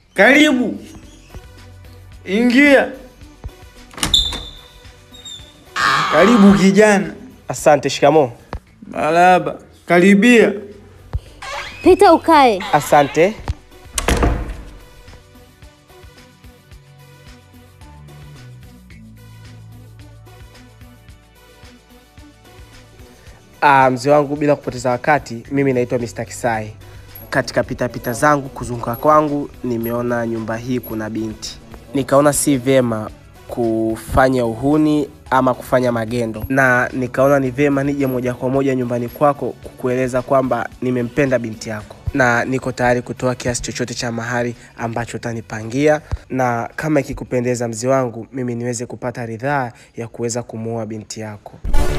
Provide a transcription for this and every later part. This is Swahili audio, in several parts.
Karibu, ingia. Karibu kijana. Asante. Shikamo. Marahaba, karibia. Pita ukae. Asante. Ah, mzee wangu, bila kupoteza wakati, mimi naitwa Mr. Kisai. Katika pitapita zangu kuzunguka kwangu, nimeona nyumba hii kuna binti, nikaona si vyema kufanya uhuni ama kufanya magendo, na nikaona ni vyema nije moja kwa moja nyumbani kwako kukueleza kwamba nimempenda binti yako na niko tayari kutoa kiasi chochote cha mahari ambacho utanipangia, na kama ikikupendeza mzee wangu, mimi niweze kupata ridhaa ya kuweza kumuoa binti yako.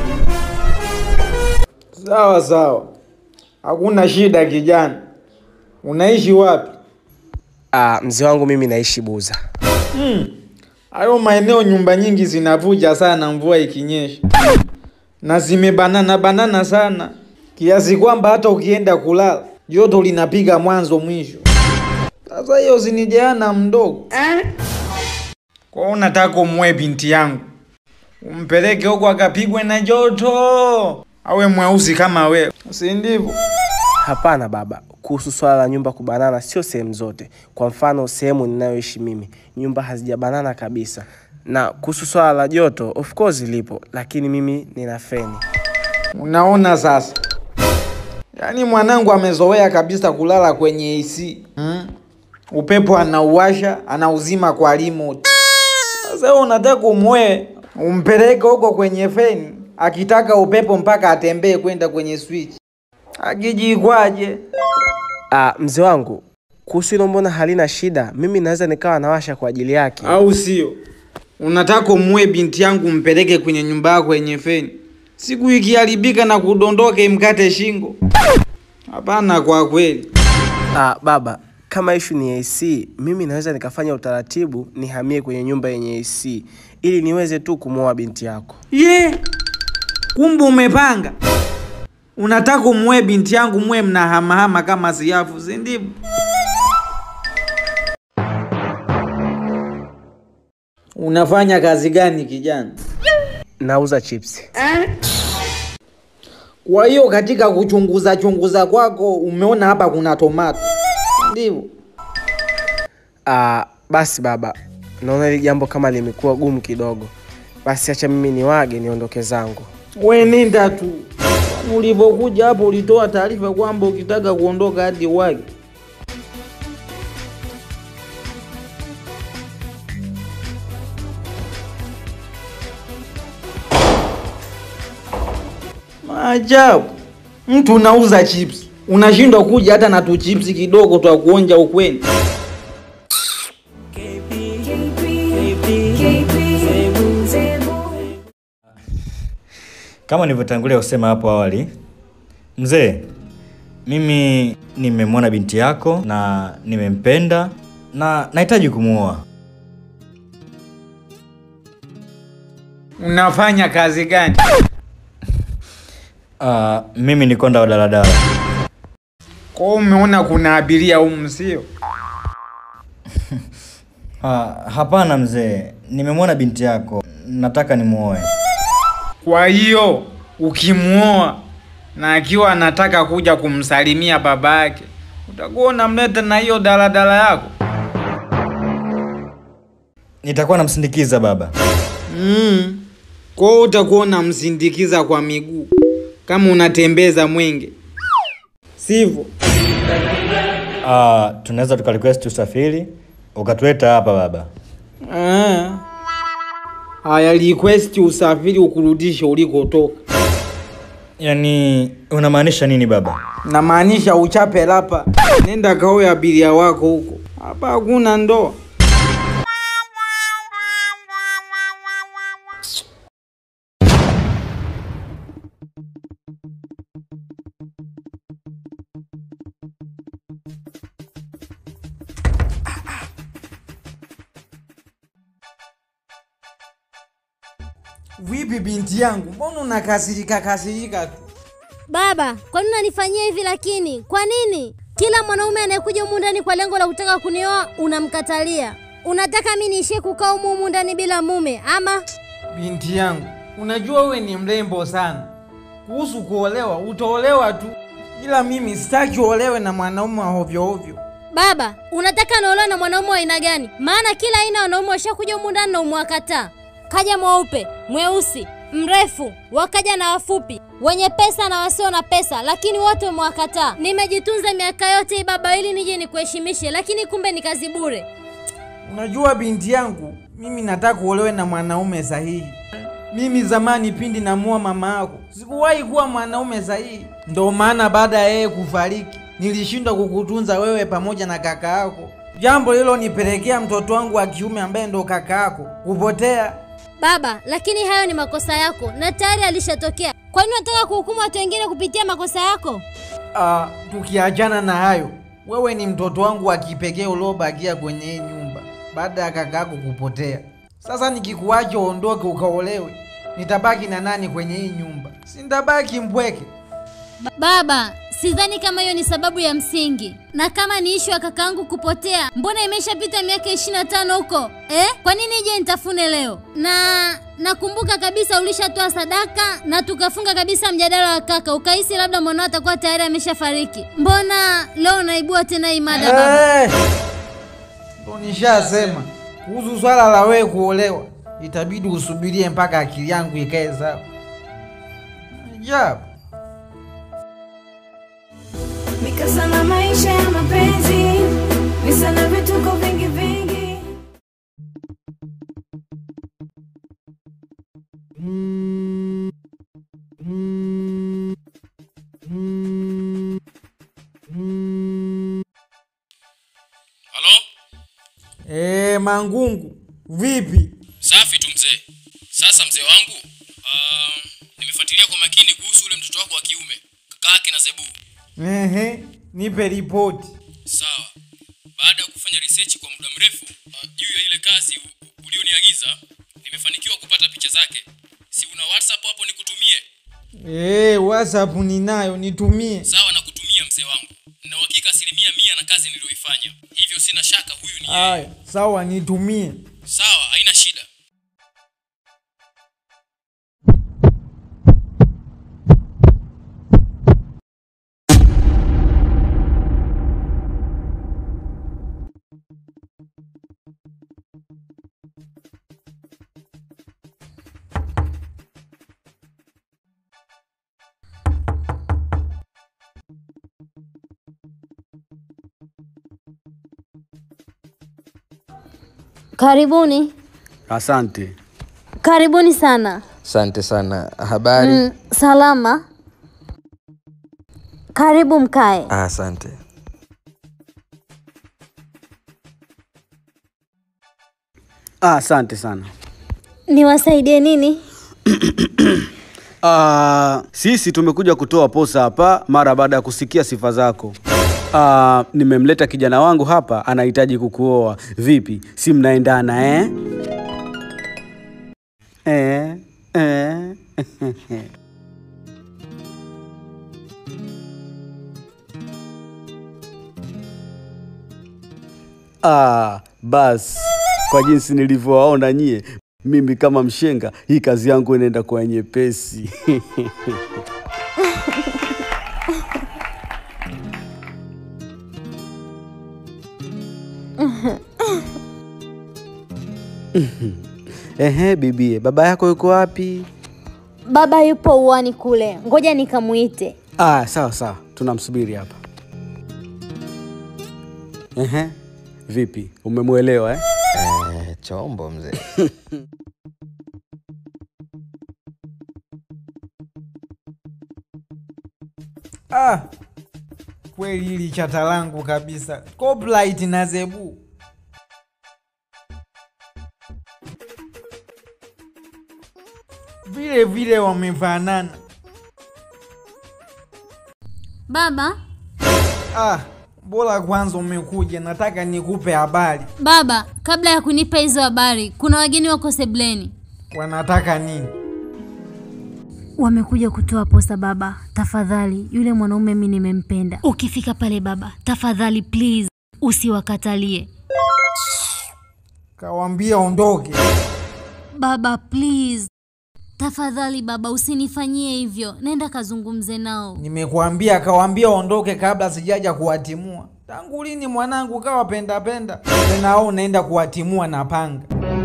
Sawa sawa, hakuna shida kijana. Unaishi wapi? Ah, mzee wangu mimi naishi Buza. Hayo maeneo nyumba nyingi zinavuja sana mvua ikinyesha, na zimebanana banana sana kiasi kwamba hata ukienda kulala joto linapiga mwanzo mwisho. Sasa hiyo zinijeana mdogo kwa hiyo unataka umwe binti yangu umpeleke huko akapigwe na joto, awe mweusi kama wewe, si ndivyo? Hapana baba, kuhusu swala la nyumba kubanana sio sehemu zote. Kwa mfano sehemu ninayoishi mimi nyumba hazijabanana kabisa, na kuhusu swala la joto of course lipo, lakini mimi nina feni. Unaona sasa, yaani mwanangu amezoea kabisa kulala kwenye AC hmm? Upepo anauwasha anauzima kwa remote. Sasa wewe unataka umwe umpeleke huko kwenye feni, akitaka upepo mpaka atembee kwenda kwenye switch, akijikwaje? Ah, mzee wangu, kuhusu hilo mbona halina shida, mimi naweza nikawa nawasha kwa ajili yake. Au sio? Unataka umue binti yangu umpeleke kwenye nyumba yako yenye feni, siku ikiharibika na kudondoka imkate shingo? Hapana, kwa kweli. Ah, baba, kama ishu ni AC, mimi naweza nikafanya utaratibu nihamie kwenye nyumba yenye AC ili niweze tu kumwoa binti yako. Ye, kumbe umepanga. Unataka umue binti yangu mwe mnahamahama kama siafu, si ndivyo? Unafanya kazi gani kijana? Nauza chips. Kwa hiyo katika kuchunguza chunguza kwako umeona hapa kuna tomato, si ndivyo? Ah, basi baba, naona hili jambo kama limekuwa gumu kidogo. Basi acha mimi niwage niondoke zangu. We nenda tu. Ulivyokuja hapo ulitoa taarifa kwamba ukitaka kuondoka hadi wage. Maajabu, mtu unauza chips unashindwa kuja hata na tu chips kidogo twa kuonja ukweni. Kama nilivyotangulia kusema hapo awali, mzee, mimi nimemwona binti yako na nimempenda na nahitaji kumuoa. Unafanya kazi gani? Uh, mimi ni konda wa daladala. Kwa hiyo umeona kuna abiria humu, sio? Uh, hapana mzee, nimemwona binti yako, nataka nimuoe. Kwa hiyo ukimuoa na akiwa anataka kuja kumsalimia baba yake, utakuwa unamleta na hiyo daladala yako. Nitakuwa namsindikiza baba. Mm. Kwa hiyo utakuwa unamsindikiza kwa miguu kama unatembeza mwenge, sivyo? Uh, tunaweza tukarequest usafiri ukatuleta hapa baba. Ah. Haya, request usafiri ukurudishe ulikotoka. Yaani unamaanisha nini baba? Namaanisha uchape lapa, nenda kaoe abiria wako huko. Hapa hakuna ndoa. Vipi binti yangu, mbona unakasirika kasirika tu? Baba, kwa nini unanifanyia hivi lakini? Kwa nini? Kila mwanaume anayekuja humu ndani kwa lengo la kutaka kunioa unamkatalia. Unataka mimi niishie kukaa humu humu ndani bila mume ama? Binti yangu, unajua wewe ni mrembo sana. Kuhusu kuolewa, utaolewa tu, ila mimi sitaki uolewe na mwanaume wa hovyo hovyo. Baba, unataka naolewa na mwanaume wa aina gani? Maana kila aina ya wanaume washakuja humu ndani na umewakataa. Kaja mweupe, mweusi, mrefu, wakaja na wafupi, wenye pesa na wasio na pesa, lakini wote umewakataa. Nimejitunza miaka yote hii baba, ili nije nikuheshimishe, lakini kumbe ni kazi bure. Unajua binti yangu, mimi nataka uolewe na mwanaume sahihi. Mimi zamani pindi namua mama yako sikuwahi kuwa mwanaume sahihi, ndo maana baada ya yeye kufariki nilishindwa kukutunza wewe pamoja na kaka yako, jambo hilo nipelekea mtoto wangu wa kiume ambaye ndo kaka yako kupotea. Baba, lakini hayo ni makosa yako na tayari alishatokea. Kwa nini unataka kuhukumu watu wengine kupitia makosa yako? Ah, tukiachana na hayo, wewe ni mtoto wangu wa kipekee uliobakia kwenye hii nyumba baada ya kaka yako kupotea. Sasa nikikuacha uondoke ukaolewe, nitabaki na nani kwenye hii nyumba? Si nitabaki mpweke? Ba- Baba, sidhani kama hiyo ni sababu ya msingi, na kama ni ishu ya kakaangu kupotea, mbona imeshapita miaka ishirini na tano huko eh? Kwa nini ije nitafune leo? Na nakumbuka kabisa ulishatoa sadaka na tukafunga kabisa mjadala wa kaka, ukahisi labda mwanao atakuwa tayari ameshafariki. Mbona leo unaibua tena hii mada baba? Eh, Ndo nishasema kuhusu swala la wewe kuolewa, itabidi usubirie mpaka akili yangu ikae sawa. Ajabu. Mikasa na maisha ya mapenzi, visa na vituko vingi vingi. Halo? Eh, Mangungu, vipi? Safi tu mzee. Sasa mzee wangu, uh, nimefuatilia kwa makini kuhusu ule mtoto wako wa kiume, kaka yake na Zebu. Ehe, nipe ripoti. Sawa. Baada ya kufanya research kwa muda mrefu uh, juu ya ile kazi u- u- ulioniagiza, nimefanikiwa kupata picha zake. Si una WhatsApp hapo nikutumie? Eh, WhatsApp ninayo, nitumie. Sawa na kutumia mzee wangu. Na uhakika asilimia mia na kazi niliyoifanya. Hivyo sina shaka huyu ni yeye. Aya, sawa, nitumie. Sawa, haina shida. Karibuni, Asante. karibuni sana. Asante sana. Habari? Mm, salama. Karibu mkae. Ah, Asante. Ah, asante sana. Niwasaidie nini? Ah, sisi tumekuja kutoa posa hapa mara baada ya kusikia sifa zako. Ah, nimemleta kijana wangu hapa anahitaji kukuoa. Vipi? Si mnaendana eh? Eh, eh. Ah, basi kwa jinsi nilivyowaona nyie, mimi kama mshenga, hii kazi yangu inaenda kwa nyepesi. Ehe, bibie, baba yako yuko wapi? Baba yupo uwani kule, ngoja nikamuite. Ah, sawa sawa, tunamsubiri hapa. Ehe, vipi, umemwelewa eh? Eh, chombo mzee. Ah, kweli hili chata langu kabisa. Coplight na Zebu. Vile vile wamefanana. Baba, Ah, bora kwanza umekuja, nataka nikupe habari. baba, kabla ya kunipa hizo habari, kuna wageni wako sebleni. Wanataka nini? Wamekuja kutoa posa baba, tafadhali. Yule mwanaume mi nimempenda. Ukifika pale baba, tafadhali please usiwakatalie Kawambia ondoke. baba, please tafadhali baba, usinifanyie hivyo. Nenda kazungumze nao. Nimekuambia kawambia ondoke kabla sijaja kuwatimua. Tangu lini mwanangu kawa penda penda tena au unaenda kuwatimua na panga?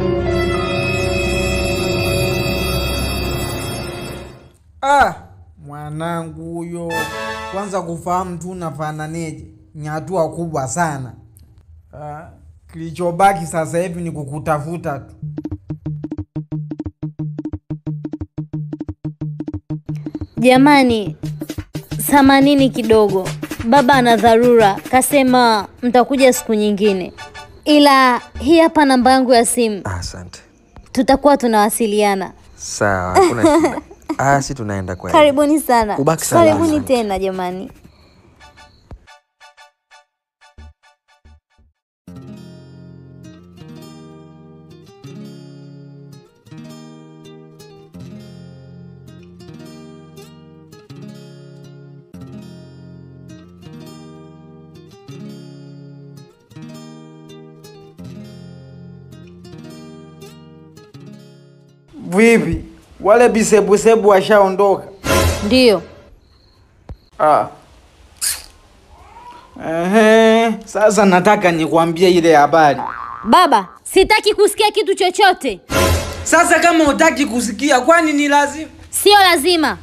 Ah, mwanangu huyo kwanza kufahamu tu unafananeje ni hatua kubwa sana. Ah, kilichobaki sasa hivi ni kukutafuta tu. Jamani, samanini kidogo, baba ana dharura, kasema mtakuja siku nyingine, ila hii hapa namba yangu ya simu, Ah, Asante. tutakuwa tunawasiliana. Sawa, hakuna shida. Ah, si tunaenda kwa Karibuni sana, Ubaki salama. karibuni tena jamani. Vipi, wale bisebusebu washaondoka? Ndiyo, Ah. Ehe, sasa nataka nikwambie ile habari. baba, sitaki kusikia kitu chochote, Sasa kama hutaki kusikia, kwani ni lazima? sio lazima.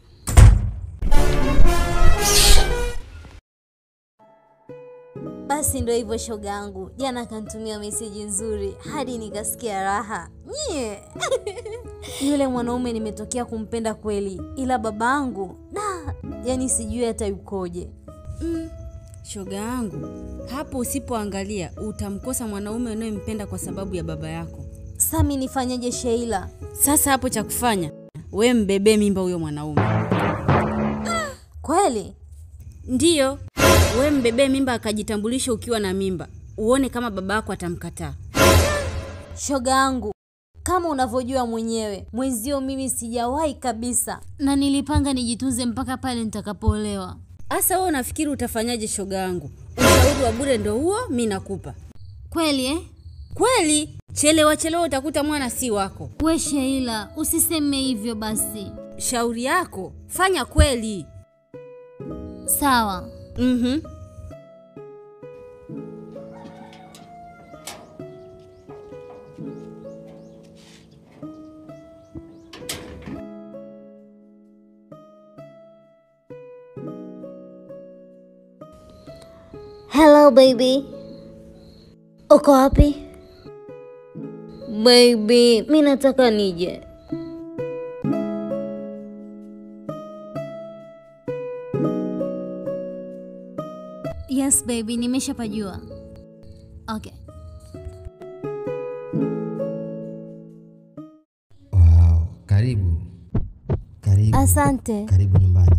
Basi ndo hivyo shoga yangu, jana akanitumia meseji nzuri hadi nikasikia raha nyie. Yule mwanaume nimetokea kumpenda kweli, ila babangu da, yani sijui hata yukoje. Shoga yangu, hapo usipoangalia utamkosa mwanaume unayempenda kwa sababu ya baba yako. Sami, nifanyeje Sheila? Sasa hapo cha kufanya, we mbebee mimba huyo mwanaume. Kweli Ndiyo, we mbebee mimba akajitambulisha ukiwa na mimba, uone kama baba yako atamkataa. shoga yangu, kama unavyojua mwenyewe, mwenzio mimi sijawahi kabisa, na nilipanga nijitunze mpaka pale nitakapoolewa. Asa wewe unafikiri utafanyaje shoga yangu? Ushauri wa bure ndo huo mi nakupa. Kweli eh? Kweli, chelewa chelewa utakuta mwana si wako. We Sheila, usiseme hivyo basi. Shauri yako, fanya kweli. Sawa. Mhm. Hello baby. Uko wapi? Baby, mi nataka nije. Yes baby, nimeshapajua. Okay. Wow, karibu karibu Asante. karibu nyumbani.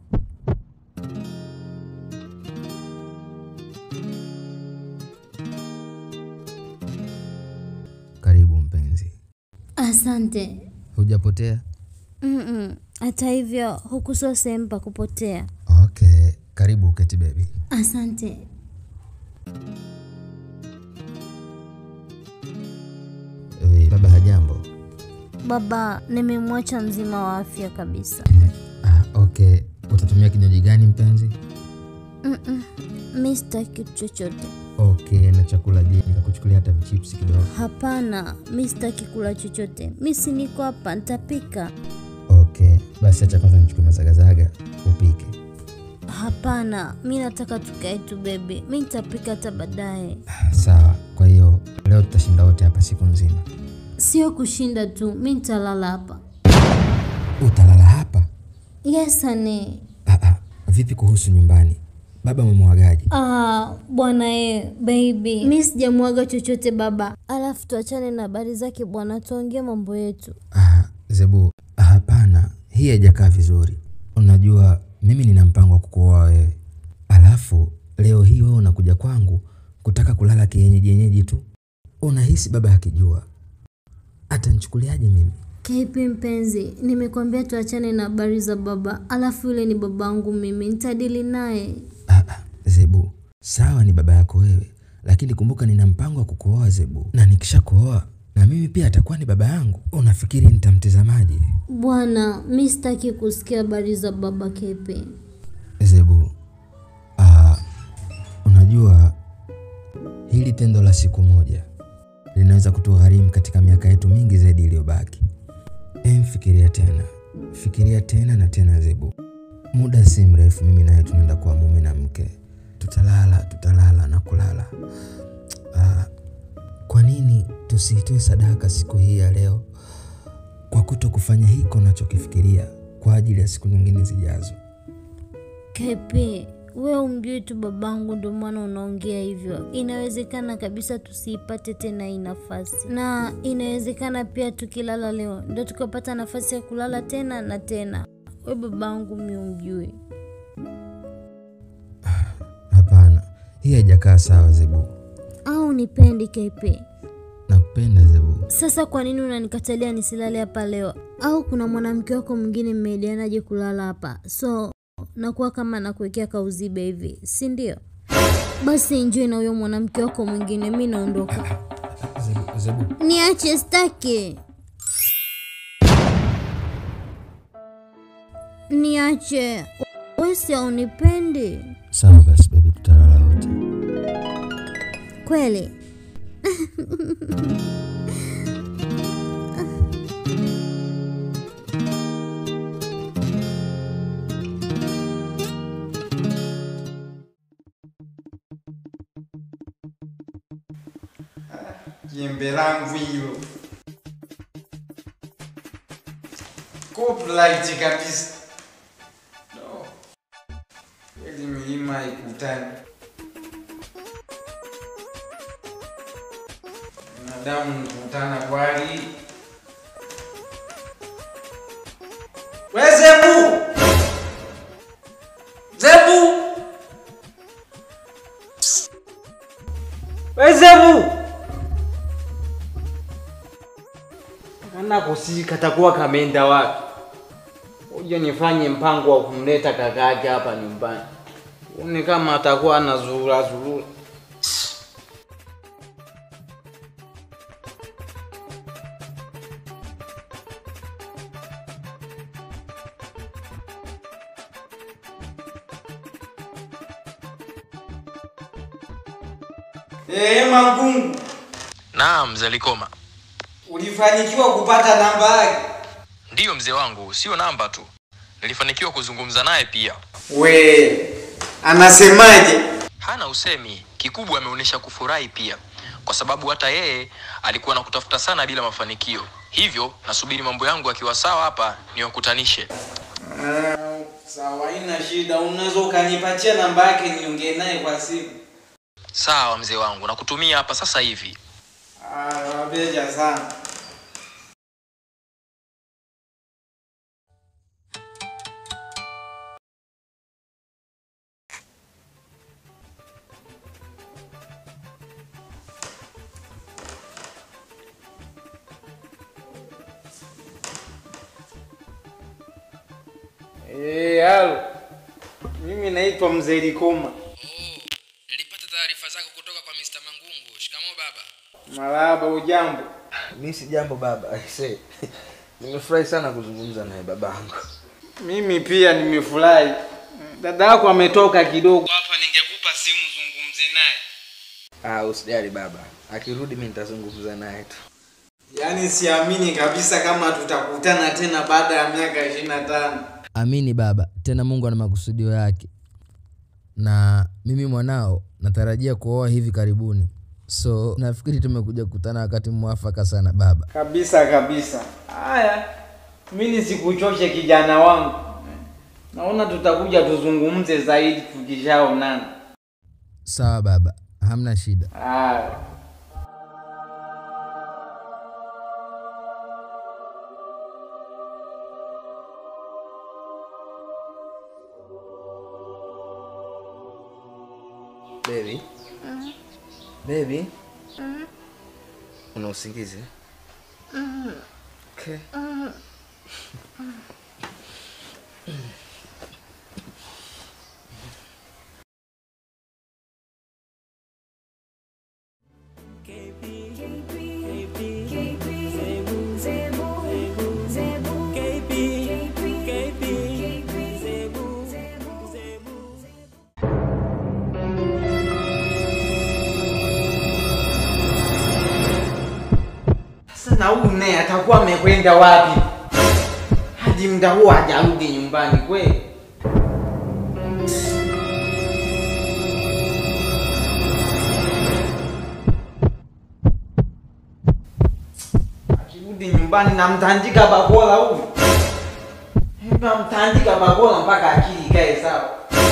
Karibu mpenzi, Asante. hujapotea? Mm-mm. Hata hivyo huku sio sehemu pa kupotea. Okay, karibu uketi baby. Asante. Eh, baba hajambo? Baba, nimemwacha mzima wa afya kabisa. Ah, okay, utatumia kinywaji gani mpenzi? Mm-mm. Mi sitaki kitu chochote. Okay, na chakula je? Nikakuchukulia hata vichips kidogo. Hapana, mi sitaki kula chochote. Mi si niko hapa, nitapika. Okay, basi acha kwanza nichukue mazagazaga upike. Hapana, mi nataka tukae tu bebe. Mi nitapika hata baadaye. Sawa, kwa hiyo leo tutashinda wote hapa siku nzima. Sio kushinda tu, mi nitalala hapa. Utalala hapa? Yes ane. Ah, ah, vipi kuhusu nyumbani? Baba umemwagaje? Ah, bwana e, baby. Mi sijamwaga chochote baba. Alafu tuachane na habari zake bwana, tuongee mambo yetu. Ah, Zebu, hapana, hii haijakaa vizuri. Unajua mimi nina mpango wa kukuoa wewe, alafu leo hii wewe unakuja kwangu kutaka kulala kienyeji yenyeji tu. Unahisi baba akijua atanichukuliaje mimi? KP mpenzi, nimekwambia tuachane na habari za baba, alafu yule ni babangu mimi, nitadili naye. Zebu, sawa ni baba yako wewe, lakini kumbuka nina mpango wa kukuoa Zebu, na nikisha kuoa na mimi pia atakuwa ni baba yangu. Unafikiri nitamtazamaje? Bwana, mi sitaki kusikia habari za baba KP. Zebu, ah, unajua hili tendo la siku moja linaweza kutugharimu katika miaka yetu mingi zaidi iliyobaki. Em, fikiria tena, fikiria tena na tena Zebu. Muda si mrefu mimi naye tunaenda kuwa mume na mke, tutalala tutalala na kulala. Ah, kwa nini tusiitoe sadaka siku hii ya leo kwa kuto kufanya hiko unachokifikiria kwa ajili ya siku nyingine zijazo? KP, we umjui tu babangu, ndio maana unaongea hivyo. Inawezekana kabisa tusiipate tena hii nafasi, na inawezekana pia tukilala leo ndio tukapata nafasi ya kulala tena na tena. We babangu mi umjui. Hapana, hii haijakaa sawa Zebu. Au nipendi KP? Nakupenda Zebu. Sasa kwa nini unanikatalia nisilale hapa leo? Au kuna mwanamke wako mwingine mmeidianaje kulala hapa? So nakuwa kama nakuwekea kauzibe hivi, si ndio? Basi enjoy na huyo mwanamke wako mwingine, mi naondoka. Zebu, Zebu. Niache, staki. Niache, wewe si haunipendi Sawa basi baby, tutalala wote. kweli? Jembe langu hilo copyright kabisa. No. Kweli milima haikutani. Binadamu nikutana kwali. We Zebu! Zebu! We Zebu! Kana kusika takuwa kameenda wapi? Uje nifanye mpango wa kumleta kaka yake hapa nyumbani. Uone kama atakuwa anazurura zurura. Eh, Mangungu, Naam, mzee Likoma. ulifanikiwa kupata namba yake? Ndiyo mzee wangu, sio namba tu, nilifanikiwa kuzungumza naye pia. We, anasemaje? Hana usemi, kikubwa ameonyesha kufurahi pia, kwa sababu hata yeye alikuwa nakutafuta sana bila mafanikio. Hivyo nasubiri mambo yangu akiwa sawa hapa niwakutanishe. Ah, sawa, haina shida. Unaweza ukanipatia namba yake niongee naye kwa simu? Sawa mzee wangu, nakutumia hapa sasa hivi. Ah, wabeja sana. Eh, halo. Mimi naitwa Mzee Likoma. Nilipata taarifa zako kutoka kwa Mr. Mangungu. Shikamoo baba. Marahaba, ujambo? Mi si jambo baba, aise. Nimefurahi sana kuzungumza naye babangu. Mimi pia nimefurahi. Dada yako ametoka kidogo hapa, ningekupa simu zungumze naye. Ah, usijali baba, akirudi mi nitazungumza naye tu. Yaani siamini kabisa kama tutakutana tena baada ya miaka ishirini na tano. Amini baba, tena Mungu ana makusudio yake, na mimi mwanao natarajia kuoa hivi karibuni, so nafikiri tumekuja kukutana wakati mwafaka sana baba. Kabisa kabisa. Haya, mimi nisikuchoshe kijana wangu. Naona tutakuja tuzungumze zaidi tukishaonana. Sawa baba, hamna shida. Haya. Baby, baby, una usingizi? Okay. Okay. Sasa na huyu naye atakuwa amekwenda wapi? Hadi muda huu hajarudi nyumbani kweli? Akirudi nyumbani namtandika bakola huyu. Namtandika bakola mpaka akili ikae sawa.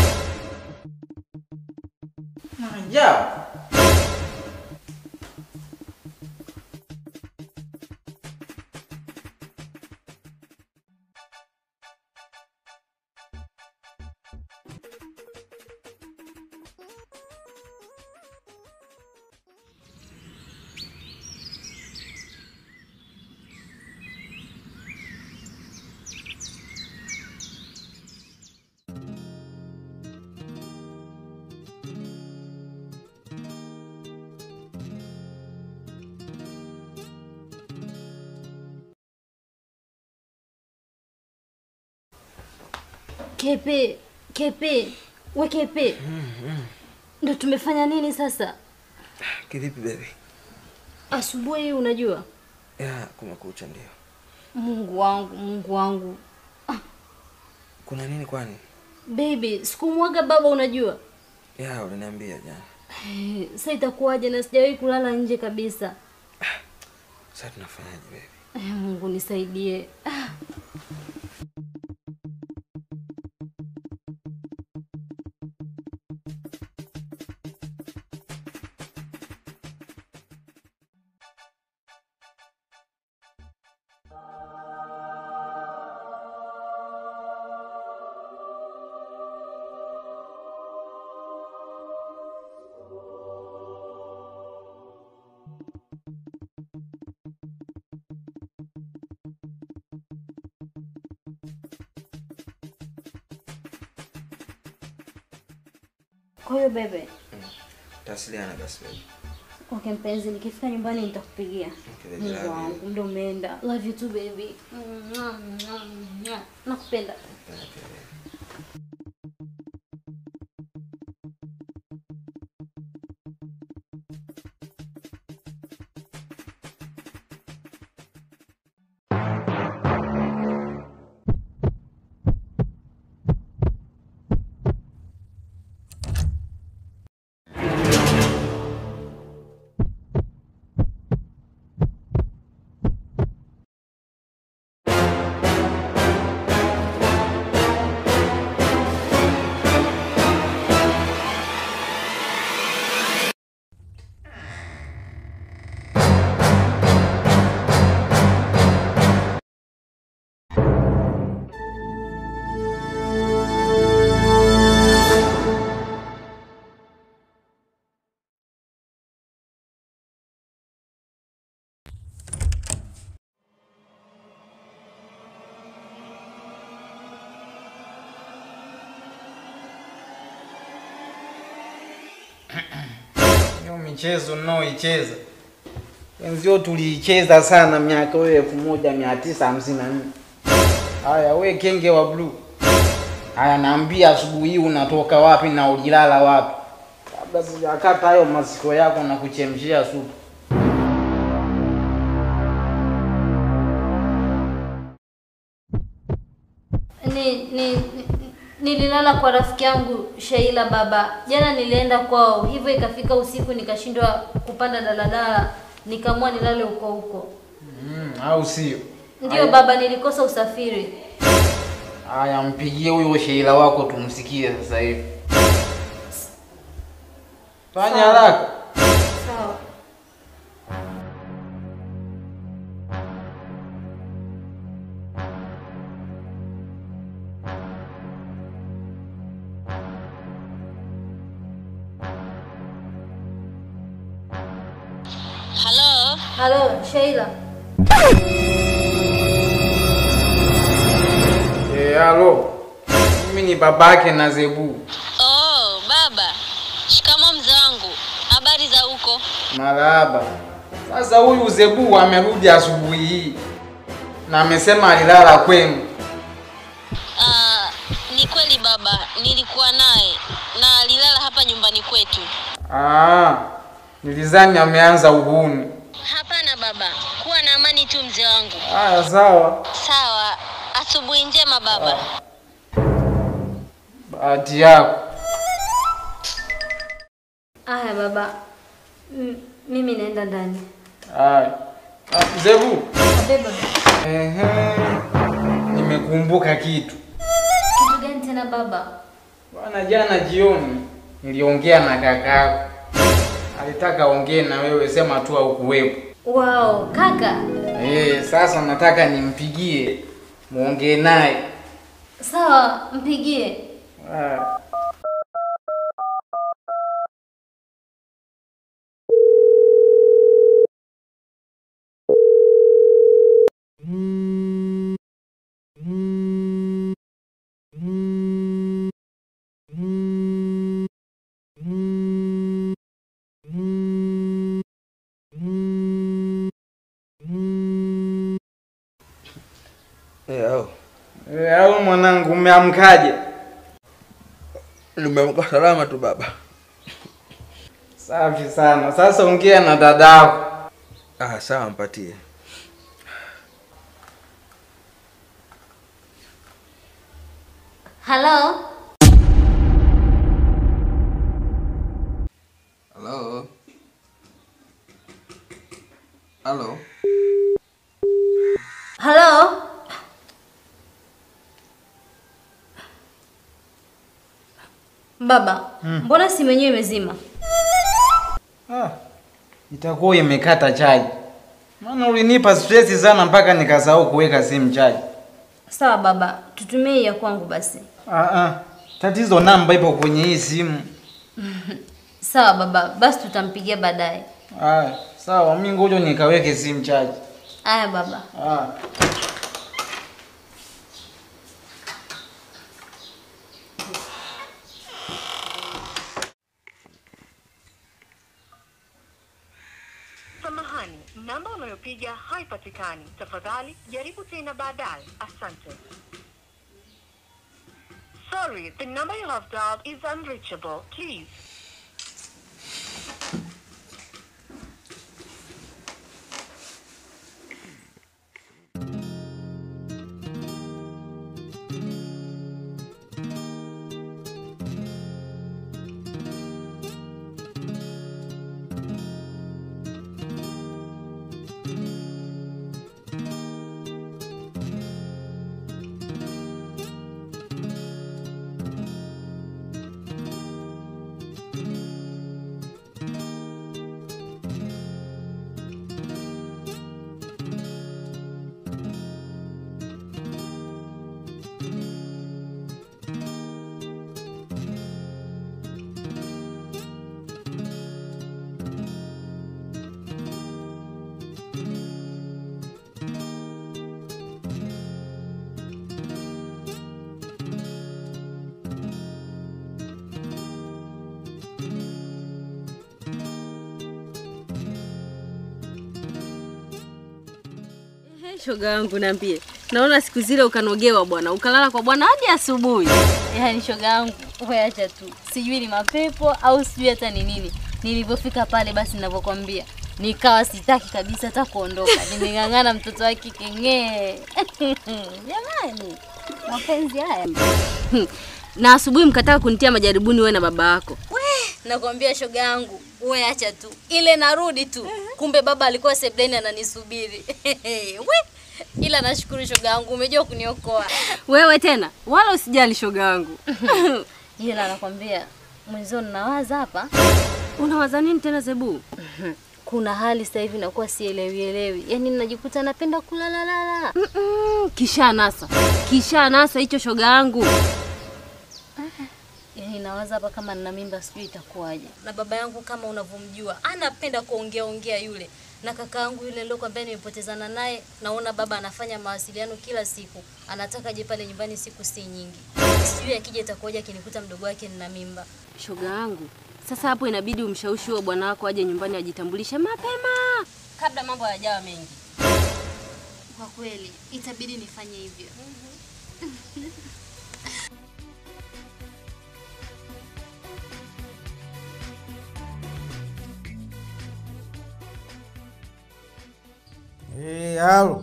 Maajabu. Kepe, Kepe, we Kepe, ndo tumefanya nini sasa? Kivipi baby? Asubuhi hii unajua, Ya, kumekucha ndio. Mungu wangu, Mungu wangu, Kuna nini kwani? baby, sikumwaga baba, unajua Ya, uliniambia jana. Eh, sasa itakuwaje na sijawahi kulala nje kabisa. Sasa tunafanyaje baby? Eh, Mungu nisaidie. Ah. Kwa hiyo bebe, Tasiliana basi baby. okay mpenzi, nikifika nyumbani nitakupigia. Okay, baby, Mungu love you. wangu, muda umeenda. Love you too baby. Nakupenda. Hiyo michezo mnaoicheza wenzio tuliicheza sana miaka hiyo elfu moja mia tisa hamsini na nne. Haya, we kenge wa bluu, haya naambia, asubuhi hii unatoka wapi na ulilala wapi? Kabla sijakata hayo masikio yako na kuchemshia supu. Ni, ni, ni nililala kwa rafiki yangu Sheila baba. Jana nilienda kwao, hivyo ikafika usiku nikashindwa kupanda daladala, nikaamua nilale huko huko. Mm, au sio? Ndiyo baba, nilikosa usafiri. Haya, mpigie huyo Sheila wako tumsikie sasa hivi. Fanya haraka. Sawa. Halo. Halo, Sheila. Eh, halo. Mimi ni babake na Zebu. Oh, baba. Shikamo mzee wangu. Habari za huko? Marahaba. Sasa huyu Zebu amerudi asubuhi hii na amesema alilala kwenu. Ah, ni kweli baba, nilikuwa naye na alilala hapa nyumbani kwetu. Ah, nilizani ameanza uhuni. Hapana baba, kuwa na amani tu mzee wangu. Haya, sawa. Sawa, asubuhi njema baba. Bahati yako. Aya baba, M mimi naenda ndani. Haya. Ah, Zebu. Beba. Ehe. Nimekumbuka kitu. Kitu gani tena baba? Bwana, jana jioni niliongea na kakako. Alitaka ongee na wewe, sema tu haukuwepo. Wow, kaka. Eh, sasa nataka nimpigie muongee naye. Sawa, mpigie. Haya. Eh, au. Eh, au mwanangu umeamkaje? Nimeamka salama tu baba. Safi sana. Sasa ongea na dadako. Ah, sawa mpatie. Halo? Halo. Halo. Halo? Baba, mbona simu yenyewe imezima? Ah, itakuwa imekata chaji. Maana ulinipa stress sana mpaka nikasahau kuweka simu chaji. Sawa baba, tutumie hii ya kwangu basi. Ah, ah. Tatizo namba ipo kwenye hii simu. Sawa baba, basi tutampigia baadaye. Haya, sawa, mimi ngoja nikaweke simu chaji. Aya baba. Ah. Samahani, namba unayopiga haipatikani. Tafadhali jaribu tena baadaye. Asante. Sorry, the number you have dialed is unreachable. Please. Ehe, shoga yangu niambie. Naona siku zile ukanogewa bwana, ukalala kwa bwana hadi asubuhi. Yaani shoga yangu, wewe acha tu. Sijui ni mapepo au sijui hata ni nini. Nilivyofika pale basi ninavyokwambia. Nikawa sitaki kabisa hata kuondoka. Nimeng'ang'ana mtoto wa kike ng'ee. Jamani, mapenzi haya. Na asubuhi mkataka kunitia majaribuni wewe na baba yako. Nakwambia shoga yangu, wewe acha tu. Ile narudi tu. Kumbe baba alikuwa sebleni ananisubiri. We, ila nashukuru shoga yangu, umejua kuniokoa. Wewe tena, wala usijali shoga yangu. Ila nakwambia mwenzio ninawaza hapa. Unawaza nini tena Zebu? Kuna hali sasa hivi nakuwa sielewi elewi. Yaani najikuta napenda kulala lala. Mm, kisha nasa. Kisha nasa hicho shoga yangu. Yaani nawaza hapa kama nina mimba sijui itakuwaje. Na baba yangu kama unavyomjua, anapenda kuongea ongea yule. na kaka yangu yule nilokuambia nimepotezana naye, naona baba anafanya mawasiliano kila siku, anataka aje pale nyumbani siku si nyingi. Sijui akija itakuwaje akinikuta mdogo wake nina mimba. Shoga yangu, sasa hapo inabidi umshawishi huo bwana wako aje nyumbani ajitambulishe mapema kabla mambo hayajawa mengi. Kwa kweli itabidi nifanye hivyo. Eh, halo.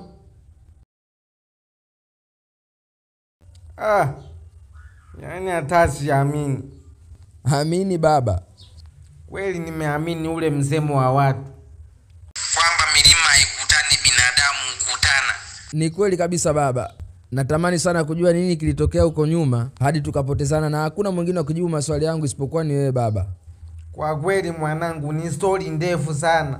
Ah. Yaani hata siamini. Amini baba. Kweli nimeamini ule msemo wa watu kwamba milima haikutani, binadamu hukutana. Ni kweli kabisa baba. Natamani sana kujua nini kilitokea huko nyuma hadi tukapotezana, na hakuna mwingine wa kujibu maswali yangu isipokuwa ni wewe baba. Kwa kweli mwanangu, ni stori ndefu sana.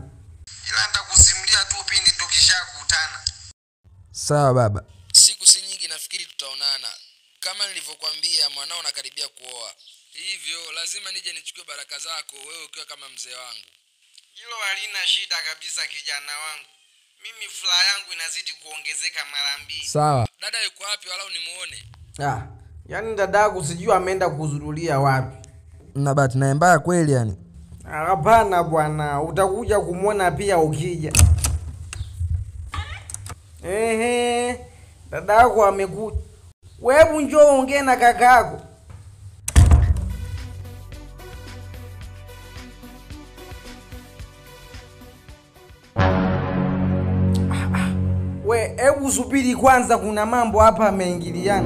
Sawa baba. Siku si nyingi, nafikiri tutaonana. Kama nilivyokuambia, mwanao nakaribia kuoa, hivyo lazima nije nichukue baraka zako, wewe ukiwa kama mzee wangu. Hilo halina shida kabisa, kijana wangu. Mimi furaha yangu inazidi kuongezeka mara mbili. Sawa. Dada yuko wapi, walau nimuone? Ah, yaani dadangu sijui ameenda kuzurulia wapi. Na bahati naye mbaya kweli yani. Ah, Hapana bwana, utakuja kumwona pia ukija. Ehe, dada yako amekuja. Webu njoo ongee na kaka yako. Ah, ah. We, hebu subiri kwanza, kuna mambo hapa yameingiliana.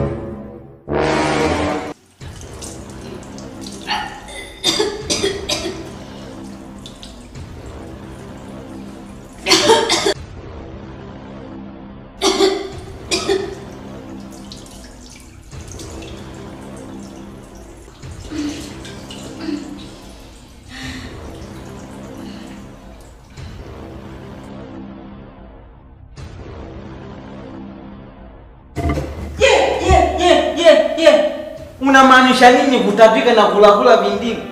Unamaanisha nini kutapika na kulakula vindimu?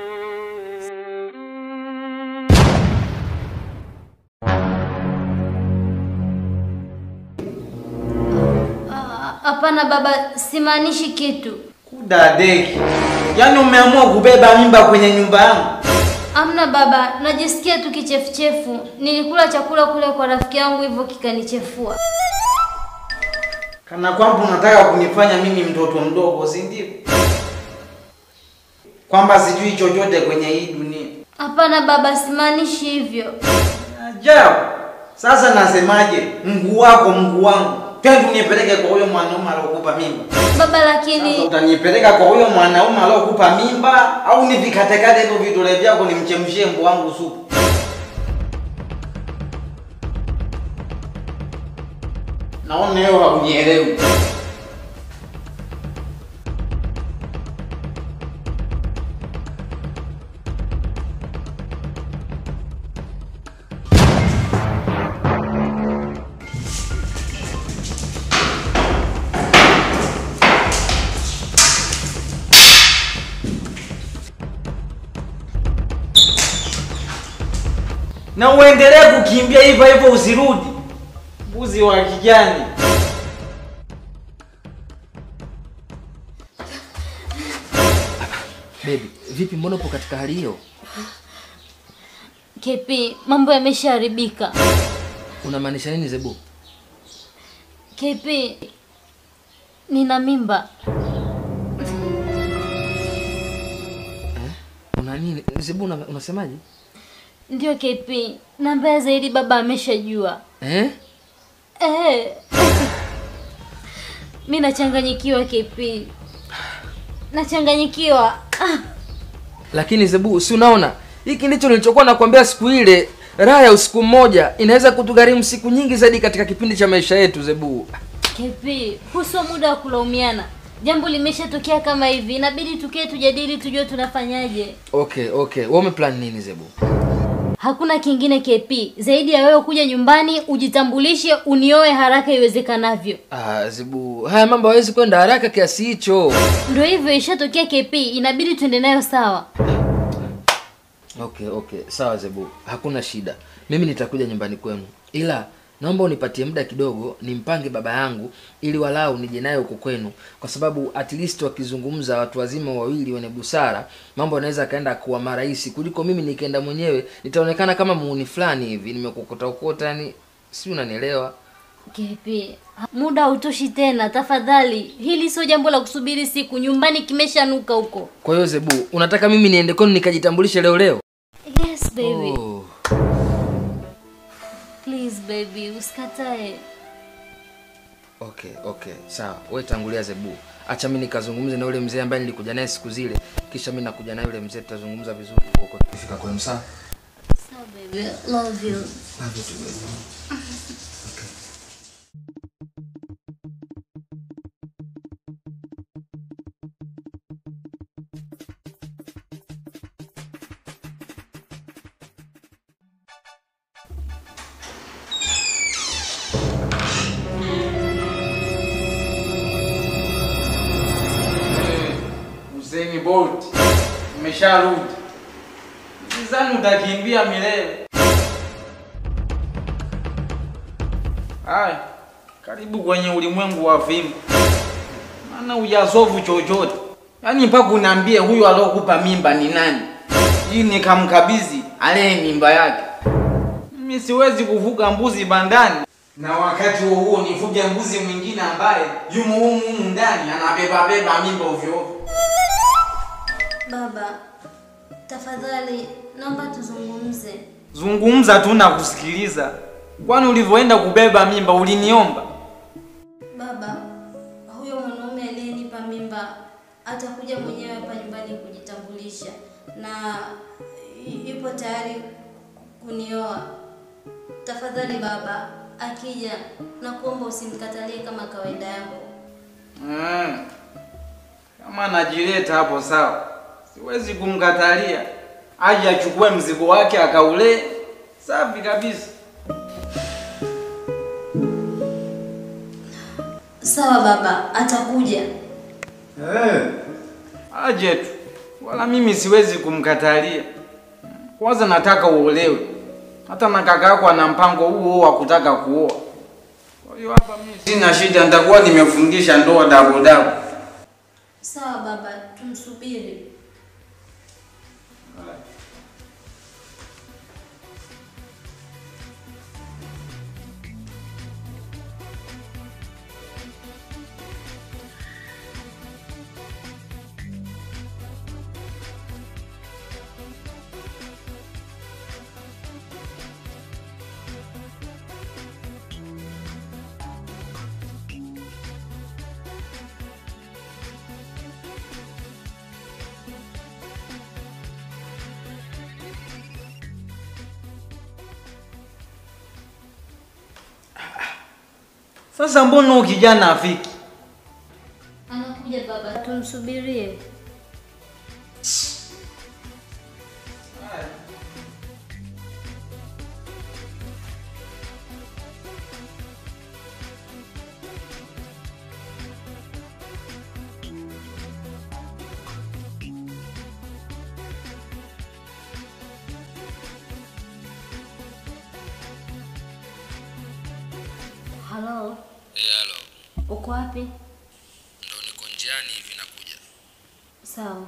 Ah, Hapana baba, simaanishi kitu. Dadeki, yaani umeamua kubeba mimba kwenye nyumba yangu? Amna baba, najisikia tu kichefuchefu. Nilikula chakula kule kwa rafiki yangu hivyo kikanichefua. Kana kwamba unataka kunifanya mimi mtoto mdogo, si ndio? Kwamba sijui chochote kwenye hii dunia. Hapana baba, simaanishi hivyo. Ajabu. Sasa nasemaje? Mguu wako mguu wangu, twende unipeleke kwa huyo mwanaume aliyokupa mimba. Baba lakini Utanipeleka kwa huyo mwanaume aliyokupa mimba au nivikatekate hivyo vidole vyako nimchemshie mbu wangu supu? Naona hiyo haunielewi. na uendelee kukimbia hivyo hivyo, usirudi mbuzi wa kijani. Baby, vipi mbona upo katika hali hiyo? KP, mambo yameshaharibika. Unamaanisha nini Zebu? KP, nina mimba. Una nini? Zebu una, unasemaje? Ndio KP, na mbaya zaidi baba ameshajua. Eh? Eh. Mi nachanganyikiwa KP. Nachanganyikiwa. Ah. Lakini Zebu, si unaona? Hiki ndicho nilichokuwa nakwambia siku ile. Raha ya usiku mmoja inaweza kutugharimu siku nyingi zaidi katika kipindi cha maisha yetu Zebu. KP, huu sio muda wa kulaumiana. Jambo limeshatokea kama hivi, inabidi tukae tujadili, tujue tunafanyaje. Okay, okay. Wewe umeplan nini Zebu? Hakuna kingine KP zaidi ya wewe kuja nyumbani, ujitambulishe, unioe haraka iwezekanavyo. Ah, Zebu, haya mambo hawezi kwenda haraka kiasi hicho. Ndio hivyo, ishatokea KP, inabidi tuende nayo sawa. okay okay sawa zebu hakuna shida mimi nitakuja nyumbani kwenu ila naomba unipatie muda kidogo nimpange baba yangu ili walau nije naye huko kwenu kwa sababu at least wakizungumza watu wazima wawili wenye busara mambo yanaweza akaenda kuwa marahisi kuliko mimi nikienda mwenyewe nitaonekana kama muuni fulani hivi nimekokota ukota yani si unanielewa Kepi, muda hautoshi tena, tafadhali. Hili sio jambo la kusubiri siku, nyumbani kimeshanuka huko. kwa hiyo zebu unataka mimi niende kwenu nikajitambulishe leo leo Yes baby. oh. Please baby, usikatae. okay okay sawa we tangulia zebu acha mi nikazungumze na yule mzee ambaye nilikuja naye siku zile kisha mi nakuja naye yule mzee tutazungumza vizuri huko tukifika kwenu sawa Sawa baby, love you. Love you too, baby. Usain Bolt umesharudi, sidhani utakimbia milele. Haya, karibu kwenye ulimwengu wa fimbo, maana hujasovu chochote. Yaani mpaka unaambie huyu aliokupa mimba ni nani, hii nikamkabidhi alee mimba yake. Mimi siwezi kufuga mbuzi bandani na wakati huo huo nifuge mbuzi mwingine ambaye yumo humu humu ndani anabeba beba mimba ovyo ovyo. Baba, tafadhali naomba tuzungumze. Zungumza tu na kusikiliza. Kwani ulivyoenda kubeba mimba uliniomba? Baba, huyo mwanaume aliyenipa mimba atakuja mwenyewe hapa nyumbani kujitambulisha na y- yupo tayari kunioa. Tafadhali baba, akija na kuomba usimkatalie kama kawaida yako. Mm. Kama anajileta hapo sawa, siwezi kumkatalia. Aje achukue mzigo wake akaulee. Safi kabisa. Sawa baba, atakuja. Eh. Aje tu. Wala mimi siwezi kumkatalia. Kwanza nataka uolewe. Hata na kaka yako ana mpango huo huo wa kutaka kuoa. Kwa hiyo hapa mimi sina shida, nitakuwa nimefundisha ndoa double double. Sawa baba, tumsubiri. Sasa mbona huyu kijana afiki? Anakuja baba, tumsubirie. Halo, Eh, halo. uko wapi? Ndo niko njiani hivi nakuja. Sawa.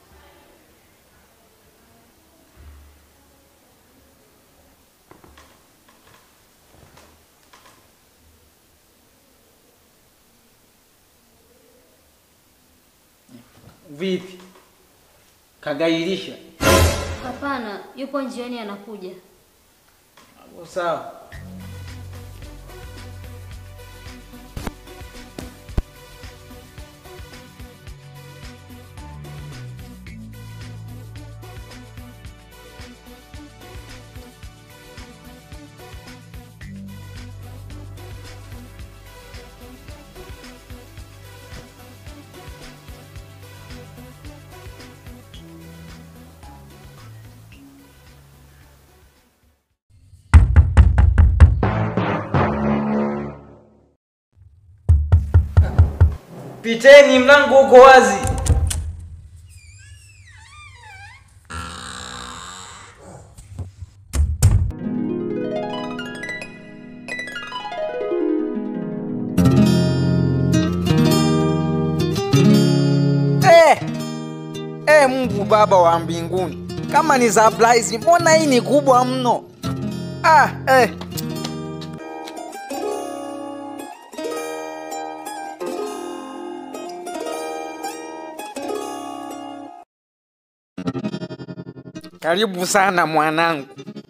Vipi? Kagairisha. Hapana, yupo njiani anakuja. Hapo sawa. Piteni, mlango uko wazi. E Mungu Baba wa mbinguni, kama ni surprise, mbona hii ni kubwa mno? Ah, eh. Karibu sana mwanangu.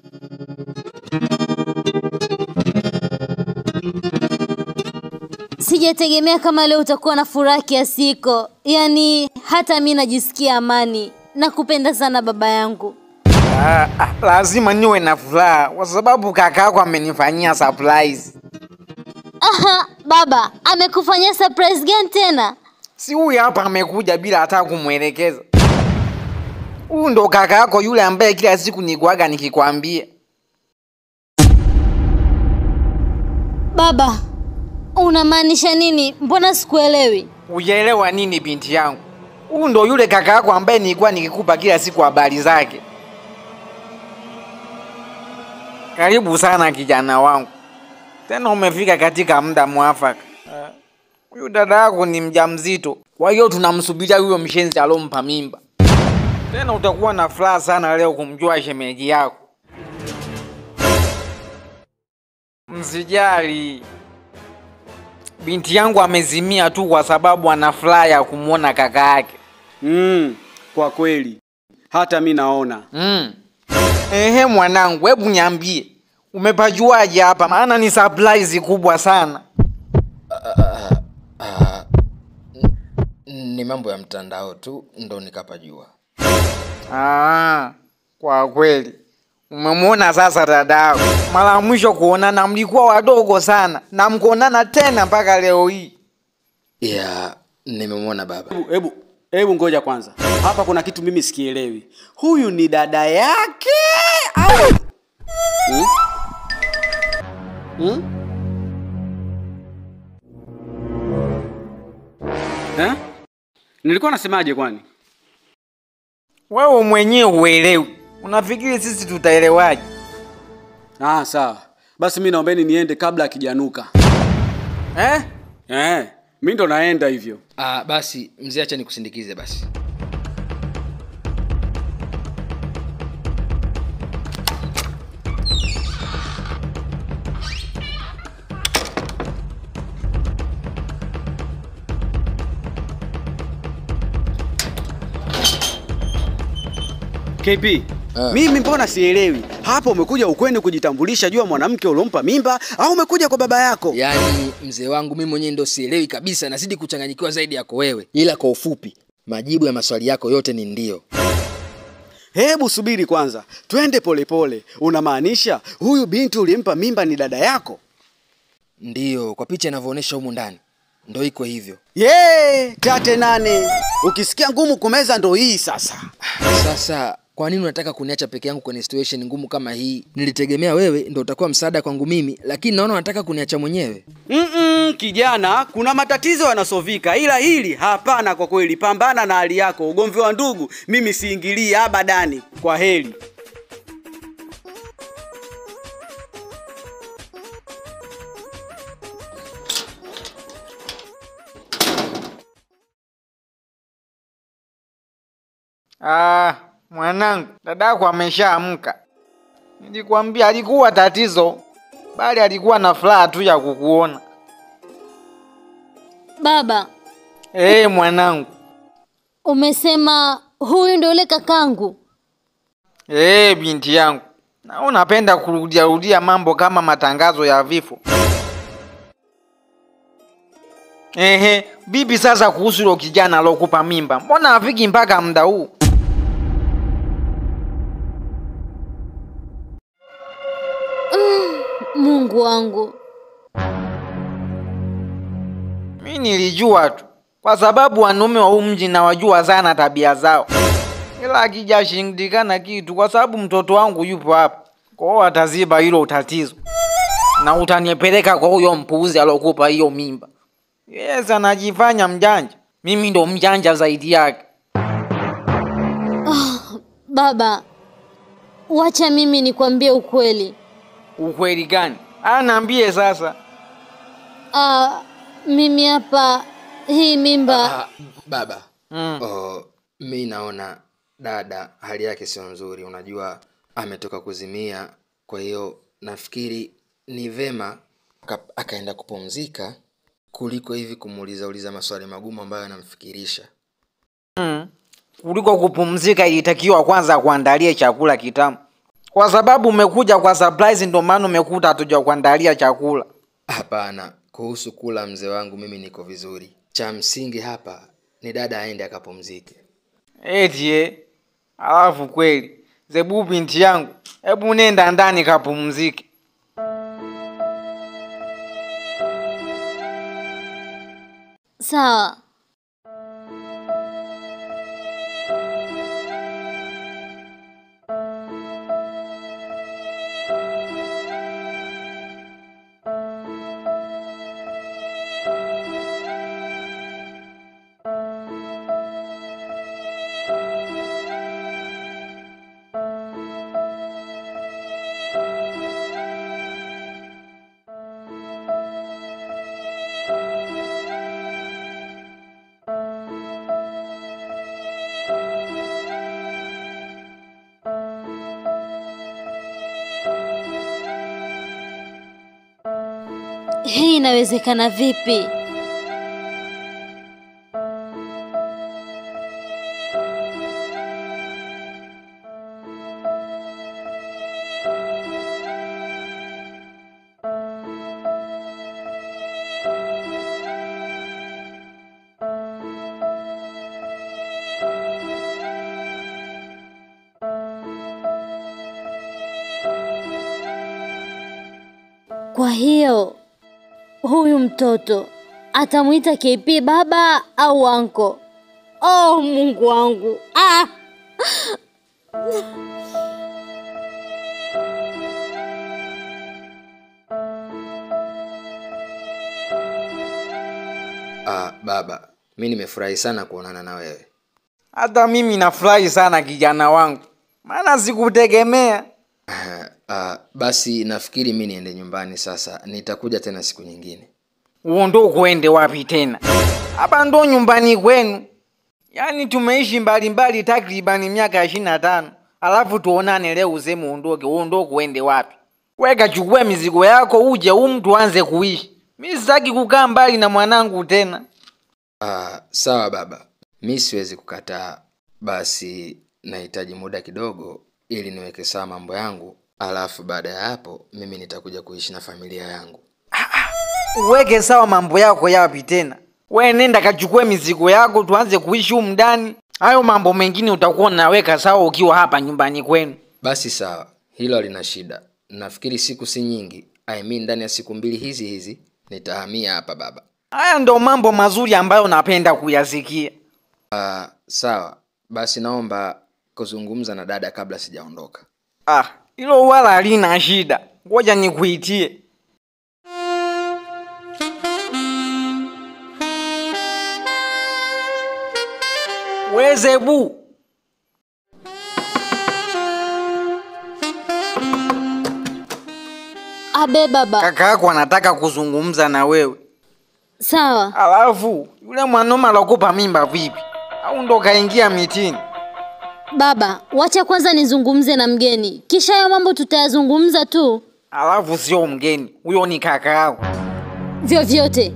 Sijategemea kama leo utakuwa na furaha kiasi hiko, yaani hata mi najisikia amani. Nakupenda sana baba yangu. Ah, ah, lazima niwe na furaha kwa sababu kakako amenifanyia surprise. Aha, baba amekufanyia surprise gani tena? Si huyu hapa amekuja bila hata kumwelekeza. Huyu ndo kaka yako yule ambaye kila siku nikuaga nikikwambia. Baba, unamaanisha nini? Mbona sikuelewi? Ujaelewa nini binti yangu? Huyu ndo yule kaka yako ambaye nilikuwa nikikupa kila siku habari zake. Karibu sana kijana wangu, tena umefika katika muda mwafaka. Eh, Huyu dada yako ni mjamzito, kwa hiyo tunamsubiria huyo mshenzi alompa mimba. Tena utakuwa na furaha sana leo kumjua shemeji yako. Msijali, binti yangu amezimia tu kwa sababu ana furaha ya kumwona kaka yake. Mm, kwa kweli hata mi naona Mm. Ehe mwanangu, hebu niambie umepajuaje hapa? Maana ni surprise kubwa sana. ni mambo ya mtandao tu ndo nikapajua Ah, kwa kweli umemwona sasa dadako. Mara ya mwisho kuonana mlikuwa wadogo sana na mkuonana tena mpaka leo hii. ya nimemwona baba hebu hebu hebu ngoja kwanza hapa kuna kitu mimi sikielewi huyu ni dada yake au hmm? Hmm? Eh? nilikuwa nasemaje kwani Wewe mwenyewe uelewi, unafikiri sisi tutaelewaje? ah sawa basi mi naombeni niende kabla akijanuka eh? eh, mi ndo naenda hivyo ah, basi mzee acha nikusindikize basi KP mimi mbona sielewi hapo umekuja ukweni kujitambulisha juu ya mwanamke uliompa mimba au umekuja kwa baba yako yaani mzee wangu mimi mwenyewe ndo sielewi kabisa nazidi kuchanganyikiwa zaidi yako wewe ila kwa ufupi majibu ya maswali yako yote ni ndio hebu subiri kwanza twende polepole unamaanisha huyu binti ulimpa mimba ni dada yako ndiyo kwa picha inavyoonyesha humu ndani ndo iko hivyo ye tate nane ukisikia ngumu kumeza ndo hii sasa sasa kwa nini unataka kuniacha peke yangu kwenye situation ngumu kama hii nilitegemea wewe ndo utakuwa msaada kwangu mimi lakini naona unataka kuniacha mwenyewe Mm-mm, kijana kuna matatizo yanasovika ila hili hapana kwa kweli pambana na hali yako ugomvi wa ndugu mimi siingilii abadani kwa heri Ah, mwanangu, dadako ameshaamka. Nilikwambia alikuwa tatizo, bali alikuwa na furaha tu ya kukuona. Baba, Eh, mwanangu. umesema huyu ndio yule kakangu? Eh, binti yangu. Na unapenda kurudia rudia mambo kama matangazo ya vifo. Ehe, bibi sasa kuhusu hilo kijana alokupa mimba. Mbona afiki mpaka muda huu? Mungu wangu. Mi nilijua tu, kwa sababu wanaume wa huu mji nawajua sana tabia zao, ila akijashindikana kitu, kwa sababu mtoto wangu yupo hapa, kwa hiyo ataziba hilo tatizo na utanipeleka kwa huyo mpuuzi alokupa hiyo mimba. Yes, anajifanya mjanja, mimi ndo mjanja zaidi yake. Ah, baba, wacha mimi nikwambie ukweli. Ukweli gani? Anaambie sasa. Ah, mimi hapa hii mimba ah, baba mm. oh, mi naona dada hali yake sio nzuri unajua ametoka kuzimia kwa hiyo nafikiri ni vema aka- akaenda kupumzika kuliko hivi kumuuliza uliza maswali magumu ambayo yanamfikirisha mm. kuliko kupumzika ilitakiwa kwanza kuandalia chakula kitamu kwa sababu umekuja kwa surprise ndio maana umekuta hatuja kuandalia chakula hapana kuhusu kula mzee wangu mimi niko vizuri cha msingi hapa ni dada aende akapumzike eti eh. alafu kweli zebu binti yangu hebu nenda ndani kapumzike Sawa. Hii inawezekana vipi? Kwa hiyo huyu mtoto atamwita KP baba au anko? Oh, Mungu wangu. Ah! ah, baba mi nimefurahi sana kuonana na wewe hata mimi nafurahi sana kijana wangu maana sikutegemea ah, basi nafikiri mi niende nyumbani sasa nitakuja tena siku nyingine huo ndo kuende wapi tena hapa ndo nyumbani kwenu yaani tumeishi mbalimbali takribani miaka ishirini na tano alafu tuonane leo useme uondoke huo ndo kuende wapi weka chukua mizigo yako uje humu tuanze kuishi mi sitaki kukaa mbali na mwanangu tena ah, sawa baba mi siwezi kukataa basi nahitaji muda kidogo ili niweke sawa mambo yangu alafu baada ya hapo mimi nitakuja kuishi na familia yangu uweke sawa mambo yako yapi tena we nenda kachukue mizigo yako tuanze kuishi humu ndani hayo mambo mengine utakuwa unaweka sawa ukiwa hapa nyumbani kwenu basi sawa hilo halina shida nafikiri siku si nyingi I mean ndani ya siku mbili hizi hizi nitahamia hapa baba haya ndo mambo mazuri ambayo napenda kuyasikia uh, sawa basi naomba kuzungumza na dada kabla sijaondoka ah hilo wala halina shida ngoja nikuitie wezebu Abe baba. kaka yako anataka kuzungumza na wewe Sawa. alafu yule mwanaume alokupa mimba vipi au ndo kaingia mitini Baba, wacha kwanza nizungumze na mgeni. Kisha hayo mambo tutayazungumza tu. alafu sio mgeni huyo ni kaka yako Vyovyote.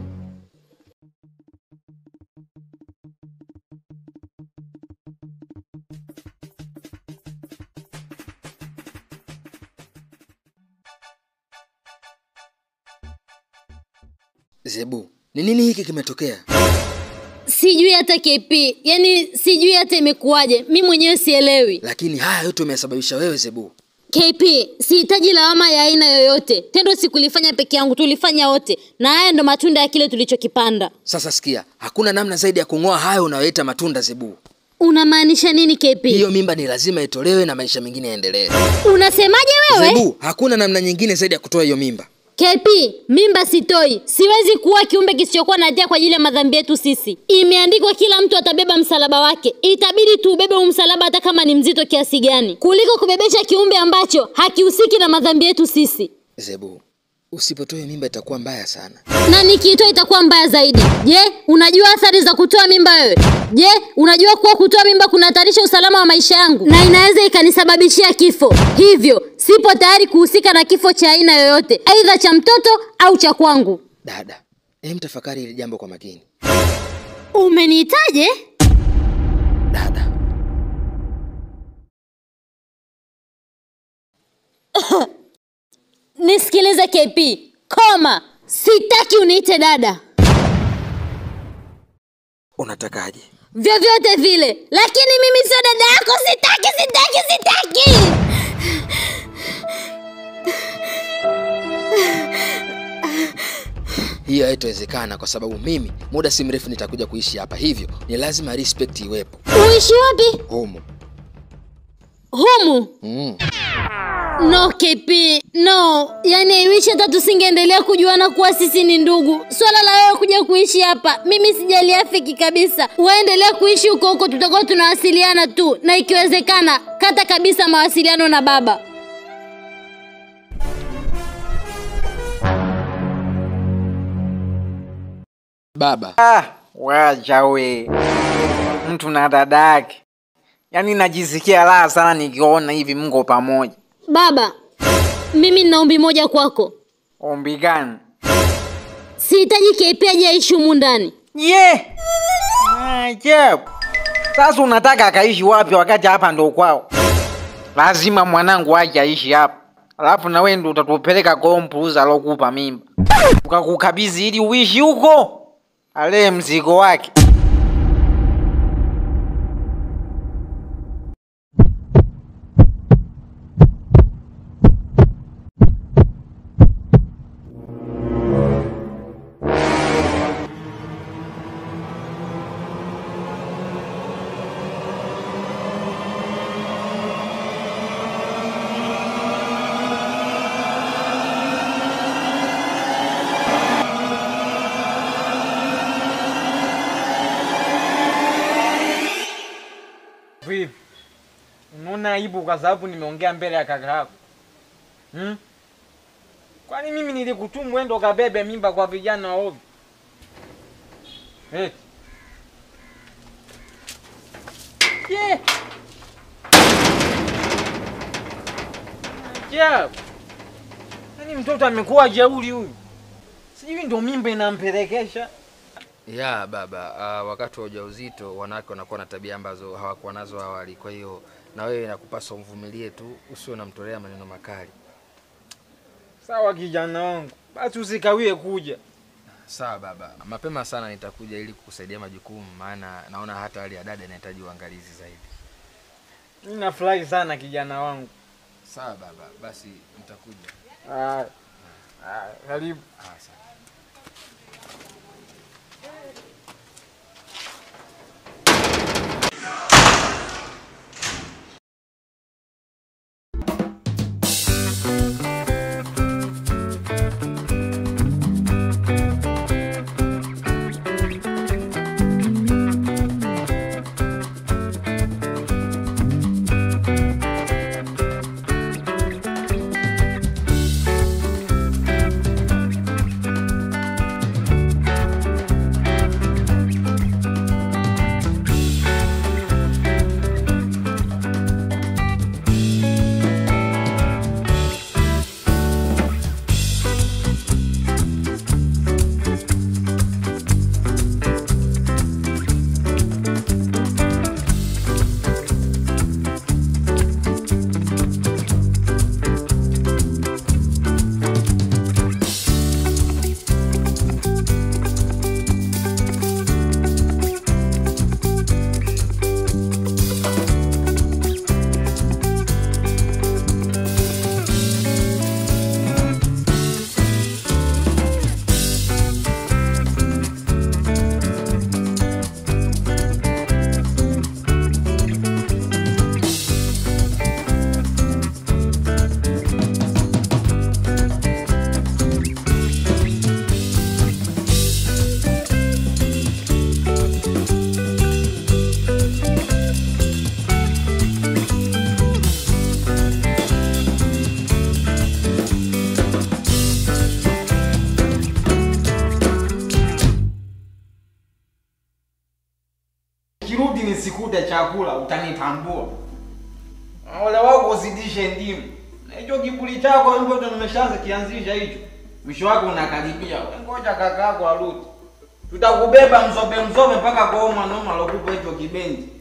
zebu ni nini hiki kimetokea Sijui hata KP, yani sijui hata imekuwaje. Mi mwenyewe sielewi. lakini haya yote umeyasababisha wewe zebu KP, sihitaji lawama ya aina yoyote. Tendo sikulifanya peke yangu, tulifanya wote, na haya ndo matunda ya kile tulichokipanda. sasa sikia hakuna namna zaidi ya kung'oa hayo unayoita matunda zebu Unamaanisha nini KP? hiyo mimba ni lazima itolewe na maisha mengine yaendelee Unasemaje wewe? zebu hakuna namna nyingine zaidi ya kutoa hiyo mimba KP, mimba sitoi. Siwezi kuwa kiumbe kisichokuwa na hatia kwa ajili ya madhambi yetu sisi. Imeandikwa kila mtu atabeba msalaba wake. Itabidi tuubebe huu msalaba hata kama ni mzito kiasi gani, kuliko kubebesha kiumbe ambacho hakihusiki na madhambi yetu sisi. zebu Usipotoe mimba itakuwa mbaya sana. na nikiitoa itakuwa mbaya zaidi. Je, unajua athari za kutoa mimba wewe? Je, unajua kuwa kutoa mimba kunahatarisha usalama wa maisha yangu na inaweza ikanisababishia kifo? Hivyo sipo tayari kuhusika na kifo cha aina yoyote, aidha cha mtoto au cha kwangu. Dada, hem tafakari hili jambo kwa makini. Umeniitaje? Dada. Nisikilize KP, koma, sitaki uniite dada Unatakaje? vyovyote vile, lakini mimi sio dada yako. Sitaki, sitaki, sitaki. Hiyo haitawezekana kwa sababu mimi muda si mrefu nitakuja kuishi hapa, hivyo ni lazima respect iwepo Uishi wapi? humu. Humu? Mm. No KP, no. Yaani haiwishi hata tusingeendelea kujuana kuwa sisi ni ndugu. Swala la wewe kuja kuishi hapa, mimi sijaliafiki kabisa. Waendelea kuishi huko huko, tutakuwa tunawasiliana tu, na ikiwezekana kata kabisa mawasiliano na baba. Baba, Ah, wacha we, mtu na dada yake. Yaani najisikia raha sana nikiona hivi mko pamoja. Baba, mimi nina ombi moja kwako. Ombi gani? Sihitaji KP aje aishi humu ndani. Ye, maajabu. Sasa unataka akaishi wapi wakati hapa ndo kwao? Lazima mwanangu aje aishi hapa, alafu na wewe ndo utatupeleka kwa mpuuza alokupa mimba, ukakukabidhi ili uishi huko, alee mzigo wake. Vipi? Unaona aibu kwa sababu nimeongea mbele ya kaka yako hmm? Kwani mimi nilikutumu wewe ndo kabebe mimba kwa vijana wa ovyo? Eti. Yeah. Ajabu. Yaani mtoto amekuwa jeuri huyu. Sijui ndo mimba inampelekesha. ya baba, uh, wakati wa ujauzito wanawake wanakuwa na tabia ambazo hawakuwa nazo awali. Kwa hiyo na wewe nakupaswa umvumilie tu, usiwe unamtolea maneno makali. Sawa kijana wangu, basi usikawie kuja. Sawa baba, mapema sana nitakuja ili kukusaidia majukumu, maana naona hata hali ya dada inahitaji uangalizi zaidi. Mimi nafurahi sana kijana wangu. Sawa baba, basi nitakuja. Ah, ah, karibu. Ah, sawa. usikute chakula utanitambua. Ole wako uzidishe ndimu. Na hicho kiburi chako hivyo ndo nimeshaanza kianzisha hicho. Mwisho wako unakaribia. Wewe Ngoja kaka yako arudi. Tutakubeba mzobe mzobe mpaka kwa huyo mwanaume alokupa hicho kibendi.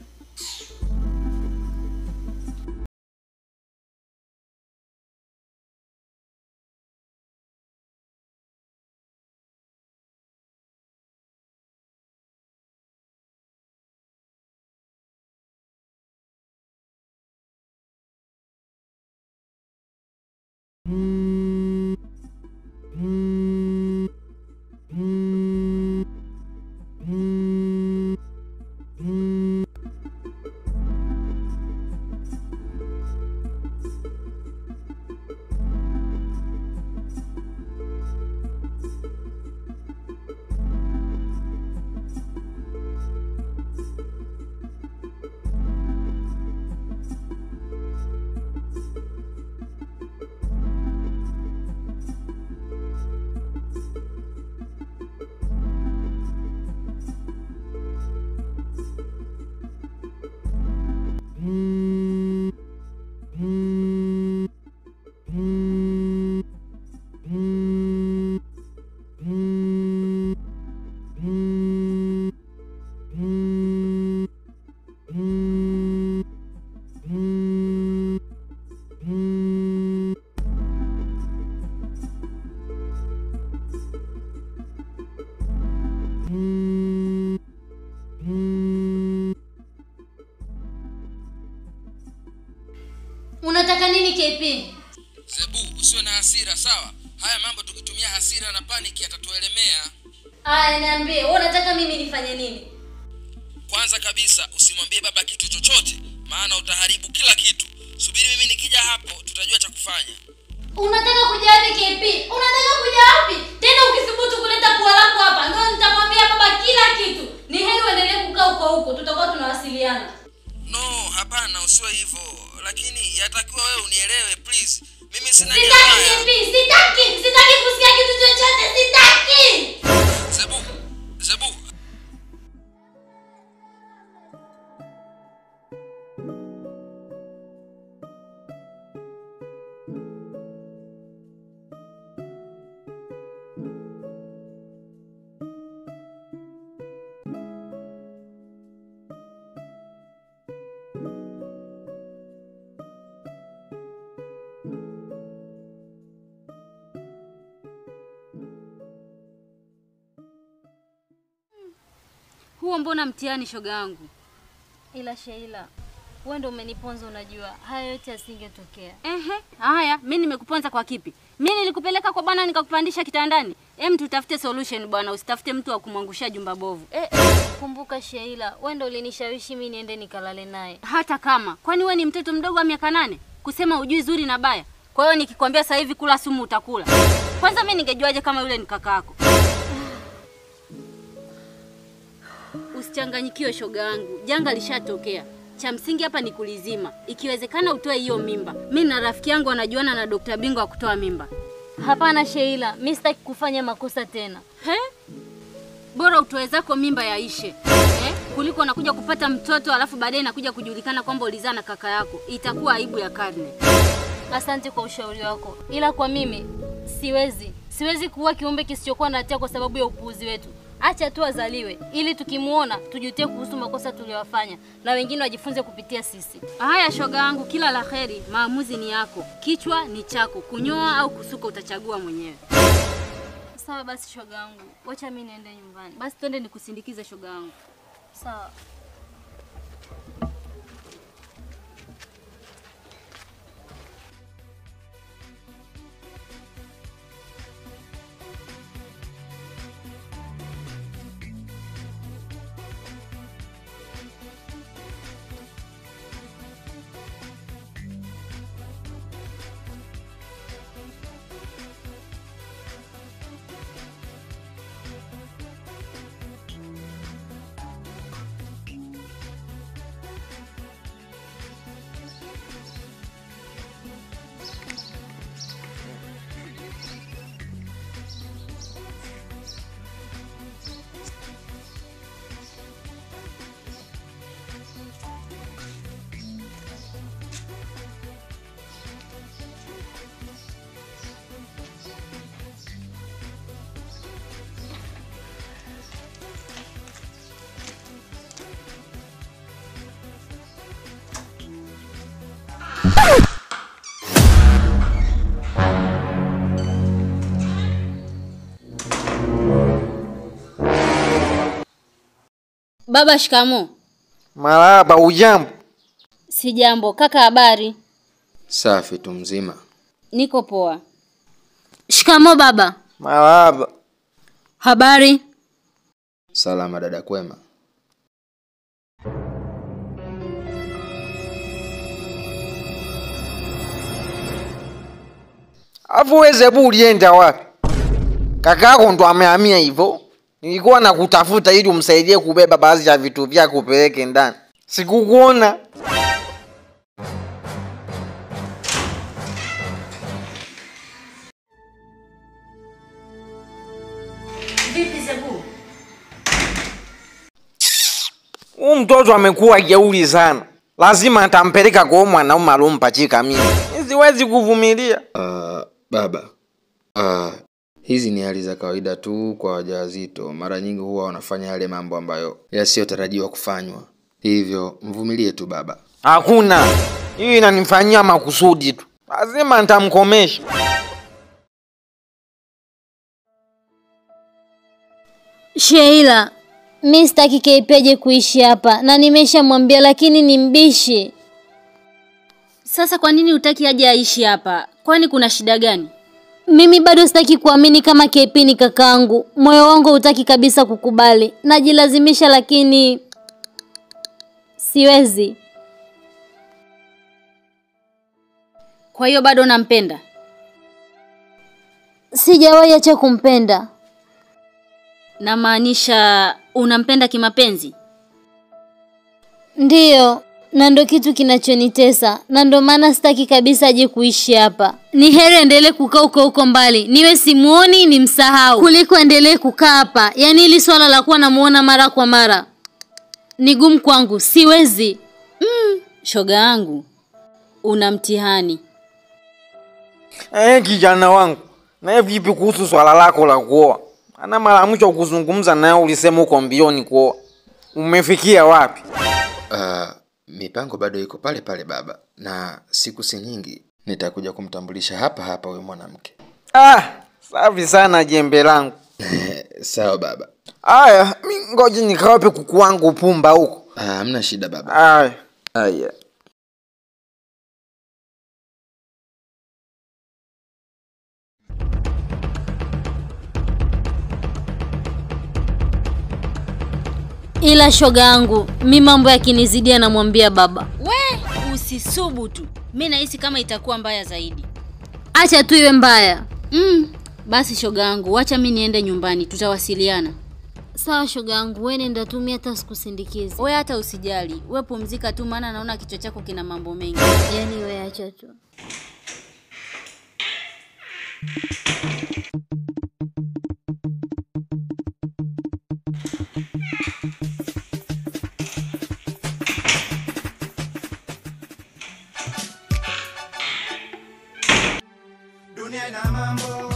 Unataka nini KP? Zebu, usiwe na hasira sawa. Haya mambo tukitumia hasira na paniki yatatuelemea. Aya, niambie, wewe unataka mimi nifanye nini? Kwanza kabisa usimwambie baba kitu chochote, maana utaharibu kila kitu. Subiri mimi nikija hapo, tutajua cha kufanya. Unataka kuja wapi KP? Unataka kuja wapi? Tena ukithubutu kuleta pua lako hapa, ndio nitamwambia baba kila kitu. Ni heri uendelee kukaa huko huko, tutakuwa tunawasiliana. No, hapana, usiwe hivyo, lakini yatakiwa wewe unielewe please. Mimi sina nia Sitaki mbaya. KP, sitaki, sitaki kusikia kitu chochote, sitaki. Zebu, Zebu, Huo mbona mtihani shoga yangu? Ila Sheila, wewe ndio umeniponza. Unajua haya yote yasingetokea. Ehe, haya, mimi nimekuponza kwa kipi? Mimi nilikupeleka kwa bwana nikakupandisha kitandani. Em, tutafute solution bwana, usitafute mtu wa kumwangushia jumba bovu. Eh, eh, kumbuka Sheila, wewe ndio ulinishawishi mimi niende nikalale naye. Hata kama, kwani we ni mtoto mdogo wa miaka nane? Kusema ujui zuri na baya. Kwa hiyo nikikwambia sasa hivi kula sumu utakula. Kwanza mimi ningejuaje kama yule ni kakaako? Usichanganyikiwe shoga yangu, janga lishatokea. Cha msingi hapa ni kulizima. Ikiwezekana utoe hiyo mimba. Mimi na rafiki yangu anajuana na Dr. Bingwa wa kutoa mimba. Hapana Sheila, mimi sitaki kufanya makosa tena. He? Bora utoe zako mimba yaishe. Eh? Kuliko unakuja kupata mtoto alafu baadaye nakuja kujulikana kwamba ulizaa na kaka yako. Itakuwa aibu ya karne. Asante kwa ushauri wako, ila kwa mimi siwezi, siwezi kuwa kiumbe kisichokuwa na hatia kwa sababu ya upuuzi wetu. Acha tu azaliwe, ili tukimuona tujutie kuhusu makosa tuliyofanya na wengine wajifunze kupitia sisi. Haya shoga yangu, kila la heri. Maamuzi ni yako, kichwa ni chako. Kunyoa au kusuka utachagua mwenyewe. Sawa basi, shoga yangu, wacha mimi niende nyumbani. Basi twende nikusindikize shoga yangu. Sawa. Baba, shikamo. Marahaba, ujambo? Si jambo. Kaka, habari? Safi tu mzima. Niko poa. Shikamo baba. Marahaba. Habari? Salama dada, kwema. Afu wewe Zebu ulienda wapi? Kakako ndo amehamia hivyo. Nilikuwa nakutafuta ili umsaidie kubeba baadhi ya vitu vyako upeleke ndani. Sikukuona. Vipi Zebu? Huyu mtoto amekuwa jeuri sana. Lazima atampeleka kwa huyu mwanaume alompachika mimi. Siwezi kuvumilia. Uh, baba. Uh, hizi ni hali za kawaida tu kwa wajawazito. Mara nyingi huwa wanafanya yale mambo ambayo yasiyotarajiwa kufanywa. Hivyo mvumilie tu baba. Hakuna. Hii inanifanyia makusudi tu. Lazima nitamkomesha. Sheila, mi sitaki Keipeje kuishi hapa na nimeshamwambia, lakini ni mbishi. Sasa kwa nini hutaki aje aishi hapa? Kwani kuna shida gani? Mimi bado sitaki kuamini kama KP ni kakaangu. Moyo wangu hutaki kabisa kukubali. Najilazimisha lakini siwezi. Kwa hiyo bado nampenda? Sijawahi acha kumpenda. Namaanisha unampenda kimapenzi? Ndiyo, na ndo kitu kinachonitesa, na ndo maana sitaki kabisa aje kuishi hapa. Ni heri endelee kukaa huko huko mbali, niwe simuoni ni msahau, kuliko endelee kukaa hapa. Yaani hili swala la kuwa namuona mara kwa mara ni gumu kwangu, siwezi. Mm, shoga yangu, una mtihani. Eh, kijana wangu. Na vipi kuhusu swala lako la kuoa? Ana mara ya mwisho kuzungumza naye ulisema uko mbioni kuoa. Umefikia wapi? Uh, mipango bado iko pale pale baba, na siku si nyingi nitakuja kumtambulisha hapa hapa huyu mwanamke. Ah, safi sana jembe langu. Sawa baba. Aya, mi ngoja nikawape kuku wangu pumba huko. Ah, hamna shida baba. Aya. Aya. Ila shoga yangu, mi mambo yakinizidia namwambia baba. We, usisubutu. Mi nahisi kama itakuwa mbaya zaidi. Acha tu iwe mbaya. Mm, basi shoga yangu, wacha mi niende nyumbani, tutawasiliana. Sawa shoga yangu, wewe nenda tu, mimi hata sikusindikizi. We hata usijali, we pumzika tu, maana naona kichwa chako kina mambo mengi. Yaani wewe acha tu. Dunia ina mambo.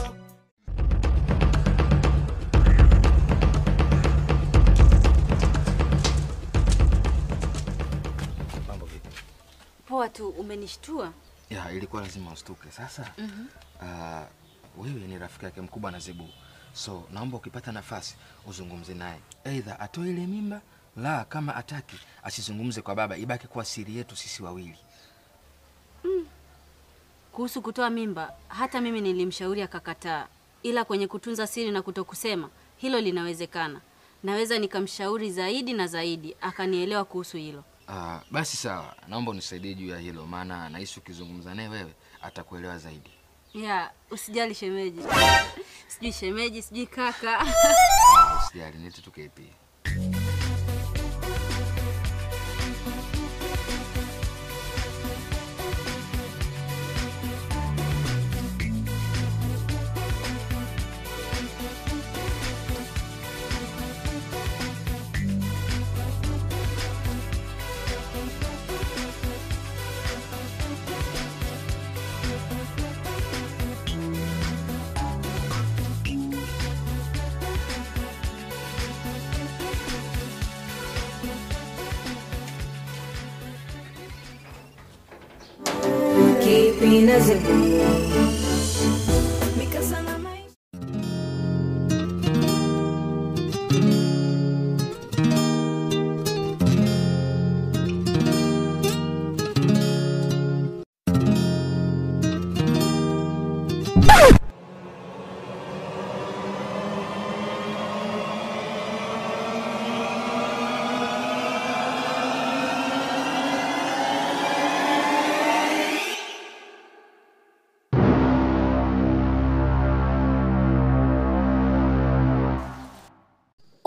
Mambo vipi? Poa tu, umenishtua. Ya, ilikuwa lazima ustuke. Sasa Mhm. uh, wewe ni rafiki yake mkubwa na Zebu, so naomba ukipata nafasi uzungumze naye, aidha atoe ile mimba, la kama ataki asizungumze kwa baba, ibaki kuwa siri yetu sisi wawili. Kuhusu kutoa mimba, hata mimi nilimshauri akakataa, ila kwenye kutunza siri na kutokusema, hilo linawezekana. Naweza nikamshauri zaidi na zaidi, akanielewa kuhusu hilo. Uh, basi sawa, naomba unisaidie juu ya hilo, maana nahisi ukizungumza naye wewe atakuelewa zaidi. Ya, usijali shemeji. Sijui shemeji, sijui kaka. Ah, Usijali, niite tu KP. Kipi na Zebu. Mikasa na maisha.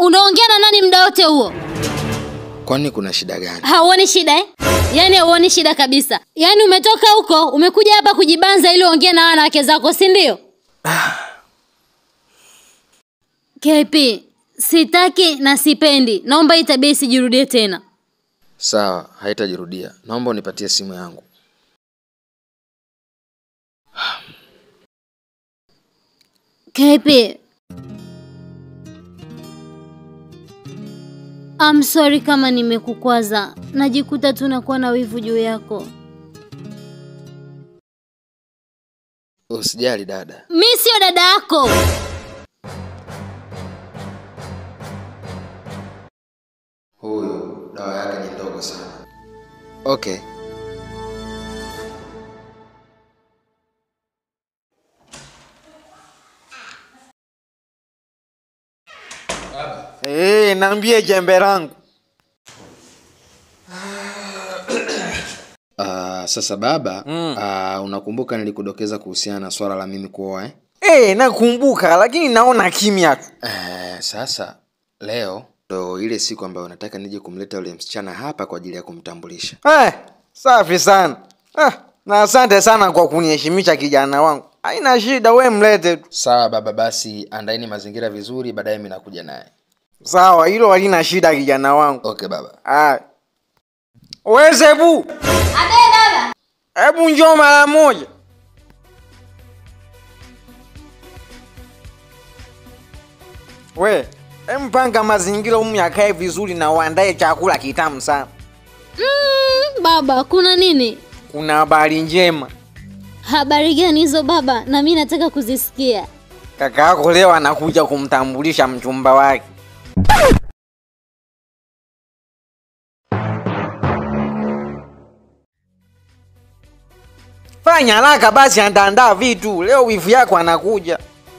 unaongea na nani muda wote huo? Kwani kuna shida gani? Hauoni shida eh? Yaani hauoni shida kabisa. Yaani umetoka huko, umekuja hapa kujibanza ili uongee na wanawake zako, si ndio? KP, sitaki na sipendi. Naomba hii tabia isijirudie tena. Sawa, haitajirudia. Naomba unipatie simu yangu. KP. I'm sorry kama nimekukwaza. Najikuta tu nakuwa na wivu juu yako. Usijali dada. Mi sio dada yako. Huyu dawa yake ni ndogo sana. Okay. Eh, naambie jembe langu. Uh, sasa baba mm. uh, unakumbuka nilikudokeza kuhusiana na swala la mimi kuoa eh? Eh, nakumbuka lakini naona kimya tu. Uh, sasa leo ndo ile siku ambayo nataka nije kumleta yule msichana hapa kwa ajili ya kumtambulisha. Eh, safi sana. Ah, na asante sana kwa kuniheshimisha kijana wangu. Haina shida, we mlete tu. Sawa baba, basi andaini mazingira vizuri, baadaye mimi nakuja naye. Sawa, hilo halina shida kijana wangu. Okay baba. Ah. We Zebu. Abe baba. Hebu njoo mara moja. We, empanga mazingira humu yakae vizuri na uandae chakula kitamu sana. Mm, baba, kuna nini? Kuna habari njema. Habari gani hizo baba? Na mimi nataka kuzisikia. Kaka yako leo anakuja kumtambulisha mchumba wake. Fanya haraka basi, andaandaa vitu. Leo wifu yako anakuja.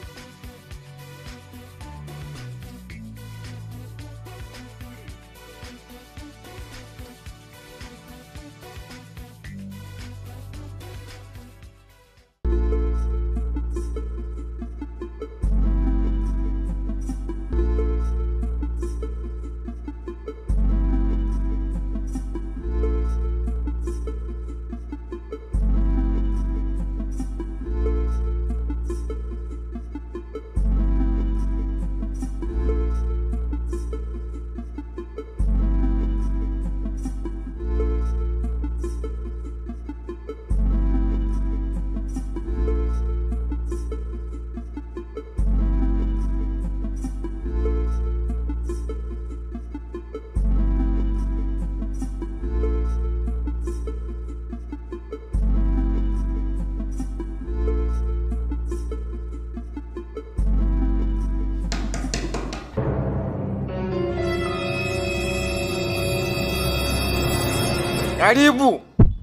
Karibu.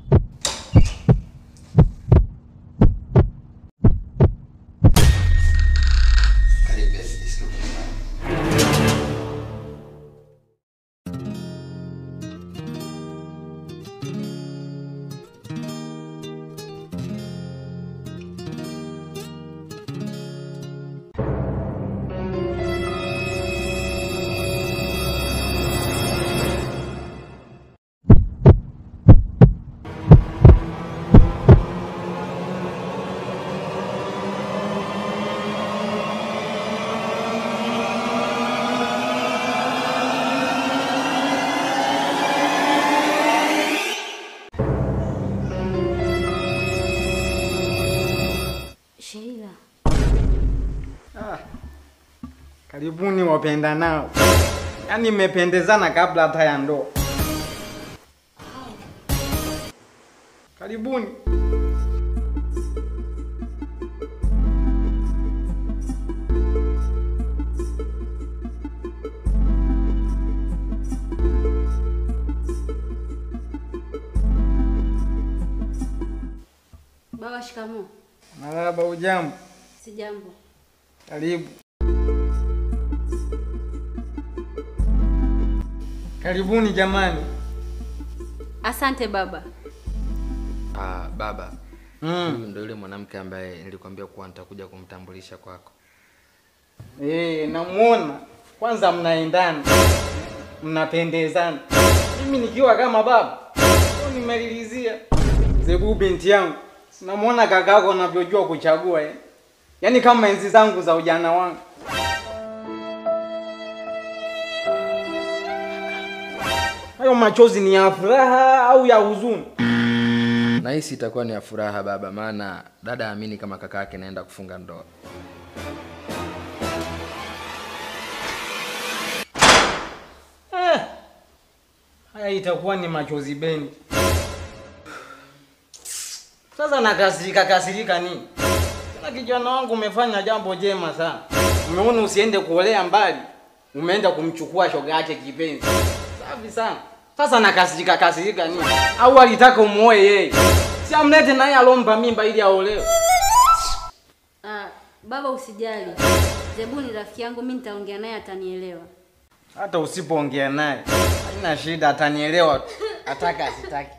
Sheila. Karibuni wapenda nao. Yaani mmependezana kabla hata ya ndoa. Karibuni. Baba, shikamoo. Marahaba, ujambo? Sijambo. Karibu. Karibuni jamani. Asante baba. Ah, baba. Mm. Huyu ndo yule mwanamke ambaye nilikwambia kuwa nitakuja kumtambulisha kwako. Eh, namuona. kwanza mnaendana, mnapendezana. Mimi nikiwa kama baba ndio nimelilizia. Zebu binti yangu, sinamwona kakako anavyojua kuchagua eh. Yaani kama enzi zangu za ujana wangu. Hayo machozi ni ya furaha au ya huzuni? Nahisi itakuwa ni ya furaha baba, maana dada amini kama kaka yake naenda kufunga ndoa. Eh, haya itakuwa ni machozi bendi. Sasa nakasirika kasirika nini? Tena kijana wangu umefanya jambo jema sana. Umeona usiende kuolea mbali, umeenda kumchukua shoga yake kipenzi. Safi sana. Sasa nakasirika kasirika nini? Au alitaka umuoe yeye? Si amlete naye alomba mimba ili aolewe. Ah, baba usijali. Zebu ni rafiki yangu, mimi nitaongea naye atanielewa. Hata usipoongea naye haina shida, atanielewa tu. Ataka asitaki.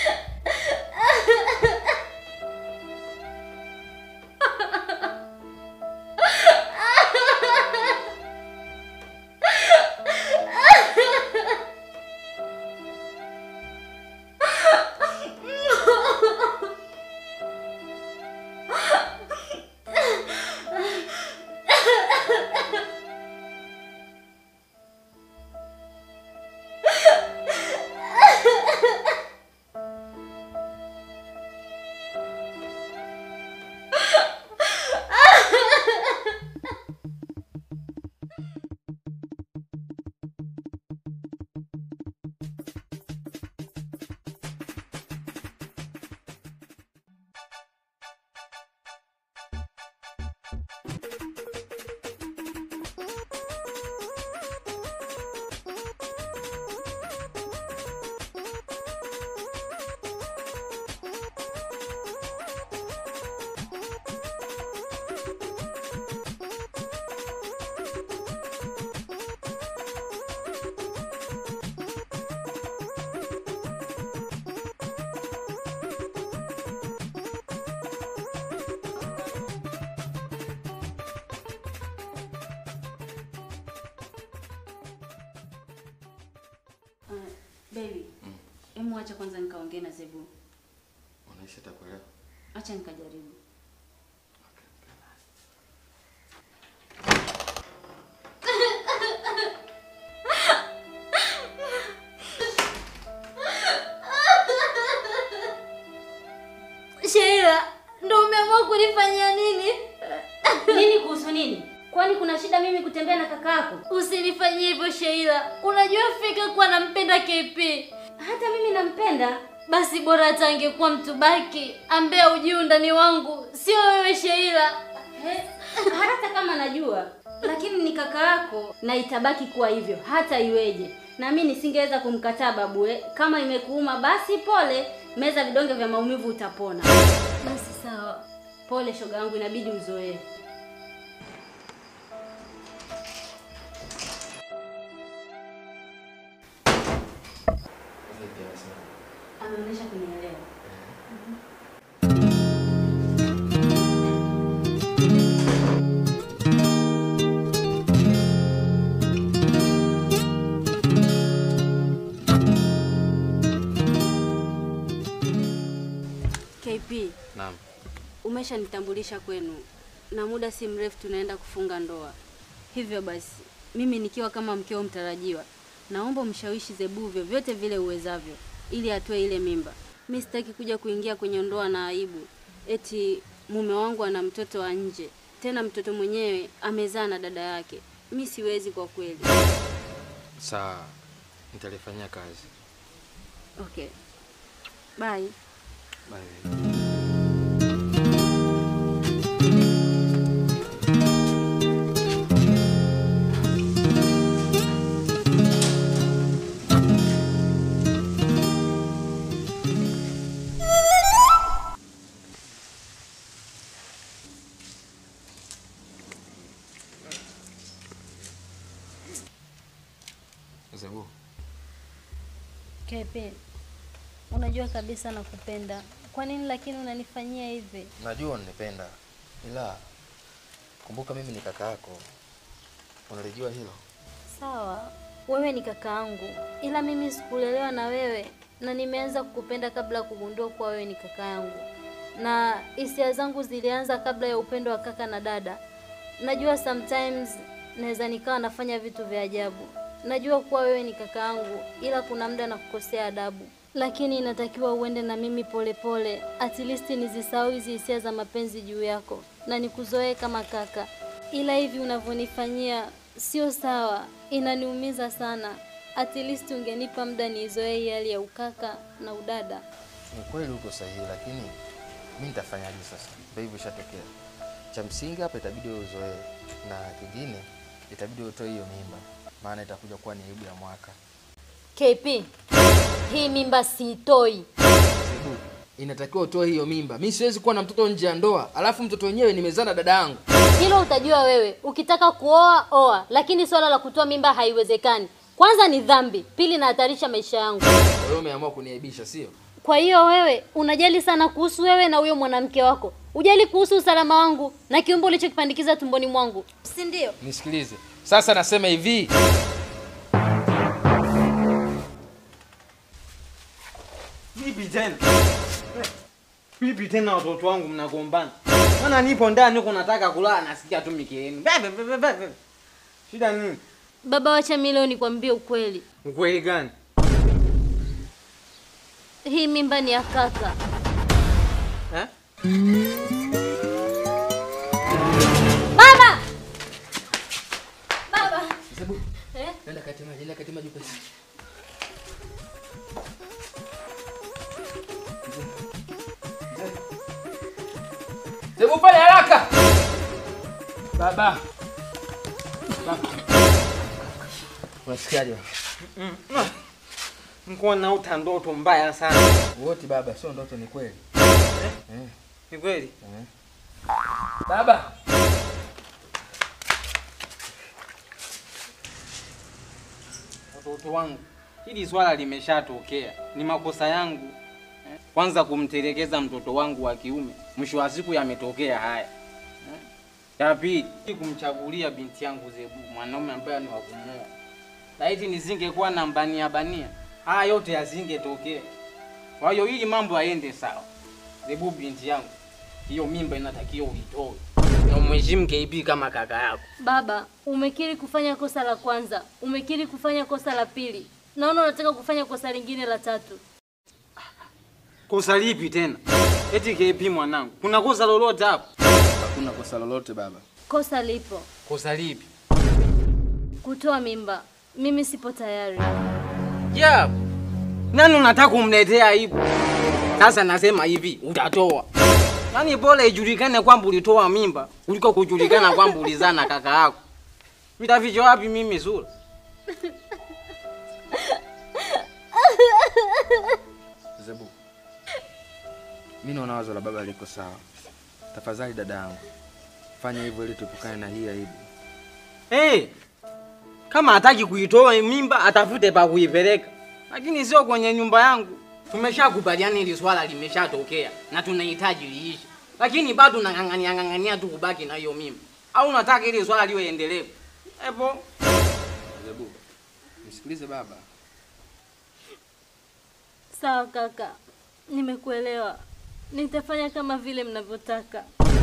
Uh, baby, hemu acha kwanza nikaongee na Zebu. Unaishi atakuelewa. Acha nikajaribu. Sheila, ndo umeamua kunifanyia nini? Nini kuhusu nini? Kwani kuna shida mimi kutembea na kaka yako? Usinifanyie hivyo Sheila. Unajua fika kuwa nampenda KP. Hata mimi nampenda. Basi bora hata angekuwa mtu baki ambaye hujui undani wangu, sio wewe Sheila. He, hata kama najua, lakini ni kaka yako na itabaki kuwa hivyo hata iweje. Na mimi nisingeweza kumkataa babu eh. Kama imekuuma basi pole, meza vidonge vya maumivu utapona. Basi sawa. Pole shoga yangu, inabidi uzoee. Ameonyesha kunielewa. KP, Naam. umeshanitambulisha kwenu na muda si mrefu tunaenda kufunga ndoa. Hivyo basi, mimi nikiwa kama mkeo mtarajiwa, naomba umshawishi Zebu vyovyote vile uwezavyo ili atoe ile mimba. Mi sitaki kuja kuingia kwenye ndoa na aibu, eti mume wangu ana mtoto wa nje, tena mtoto mwenyewe amezaa na dada yake. Mi siwezi kwa kweli. Sawa. Nitalifanyia kazi. Okay, bye. Bye. Zebu, Kepe, unajua kabisa nakupenda. Kwa nini lakini unanifanyia hivi? najua unanipenda, ila kumbuka mimi ni kaka yako, unalijua hilo. Sawa, wewe ni kakaangu, ila mimi sikulelewa na wewe na nimeanza kukupenda kabla ya kugundua kuwa wewe ni kaka yangu, na hisia zangu zilianza kabla ya upendo wa kaka na dada. Najua sometimes naweza nikawa nafanya vitu vya ajabu. Najua kuwa wewe ni kaka yangu, ila kuna muda na kukosea adabu, lakini inatakiwa uende na mimi polepole, at least nizisahau hizi hisia za mapenzi juu yako na nikuzoee kama kaka, ila hivi unavyonifanyia sio sawa, inaniumiza sana. At least ungenipa muda niizoee hii hali ya ukaka na udada. Ni kweli uko sahihi, lakini mi nitafanyaje sasa? Ndio hivyo ishatokea. Cha msingi hapa itabidi wewe uzoee, na kingine itabidi utoe hiyo mimba, maana itakuja kuwa ni aibu ya mwaka. KP, hii mimba siitoi. Sebu, inatakiwa utoe hiyo mimba. Mi siwezi kuwa na mtoto nje ya ndoa, alafu mtoto wenyewe nimezaa na dada yangu. Hilo utajua wewe. Ukitaka kuoa oa, lakini swala la kutoa mimba haiwezekani. Kwanza ni dhambi, pili nahatarisha maisha yangu. Kwa hiyo umeamua kuniaibisha, sio? Kwa hiyo wewe unajali sana kuhusu wewe na huyo mwanamke wako, ujali kuhusu usalama wangu na kiumbe ulichokipandikiza tumboni mwangu, si ndio? Nisikilize sasa, nasema hivi Vipi tena? Vipi tena watoto wangu mnagombana? Maana nipo ndani huko nataka kulala nasikia tu mikelele. Bebe bebe bebe. Shida nini? Baba, wacha mimi leo nikwambie ukweli. Ukweli gani? Hii mimba ni ya kaka. Eh? Baba! Baba! Sebu, Eh? nenda kati maji, nenda kati maji upesi. Sebu, pale haraka. Baba. Baba. Unasikiaje? baba? Niko naota ndoto mbaya sana. Wote baba, sio ndoto, ni kweli. Eh. Ni kweli? Eh. Baba. Watoto wangu, hili swala limeshatokea, ni makosa yangu eh. Kwanza kumtelekeza mtoto wangu wa kiume, mwisho wa siku yametokea haya eh. Ya pili kumchagulia binti yangu Zebu mwanaume ambaye ni wa kumuoa. Laiti nisingekuwa na mbania bania, haya yote yasingetokea. Kwa hiyo ili mambo yaende sawa, Zebu binti yangu, hiyo mimba inatakiwa uitoe na umheshimu KB kama kaka yako. Baba, umekiri kufanya kosa la kwanza, umekiri kufanya kosa la pili, naona unataka kufanya kosa lingine la tatu. Kosa lipi tena? Eti KP mwanangu, kuna kosa lolote hapo? Hakuna kosa lolote baba. Kosa lipo, Kosa lipi? kutoa mimba. Mimi sipo tayari. Yeah. Nani unataka kumletea aibu? Sasa nasema hivi, utatoa. Yaani bora ijulikane kwamba ulitoa mimba kuliko kujulikana kwamba ulizaa na kaka yako. Nitaficha wapi mimi sura? Zebu, mi naona wazo la baba liko sawa. Tafadhali dada yangu, fanya hivyo ili tuepukane na hii aibu. Hey, kama hataki kuitoa mimba atafute pa kuipeleka, lakini sio kwenye nyumba yangu. Tumeshakubaliana hili swala limeshatokea na tunahitaji liishi, lakini bado nang'ang'ania ng'ang'ania tu kubaki na hiyo mimba, au unataka hili swala liwe endelevu? Epo Zebu, msikilize baba. Sawa kaka, nimekuelewa. Nitafanya kama vile mnavyotaka.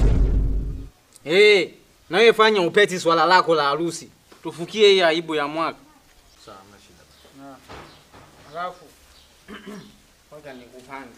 hey, na wewe fanya upeti swala lako la harusi, tufukie hii aibu ya mwaka. Sawa, hamna shida. Na alafu ngoja nikupange.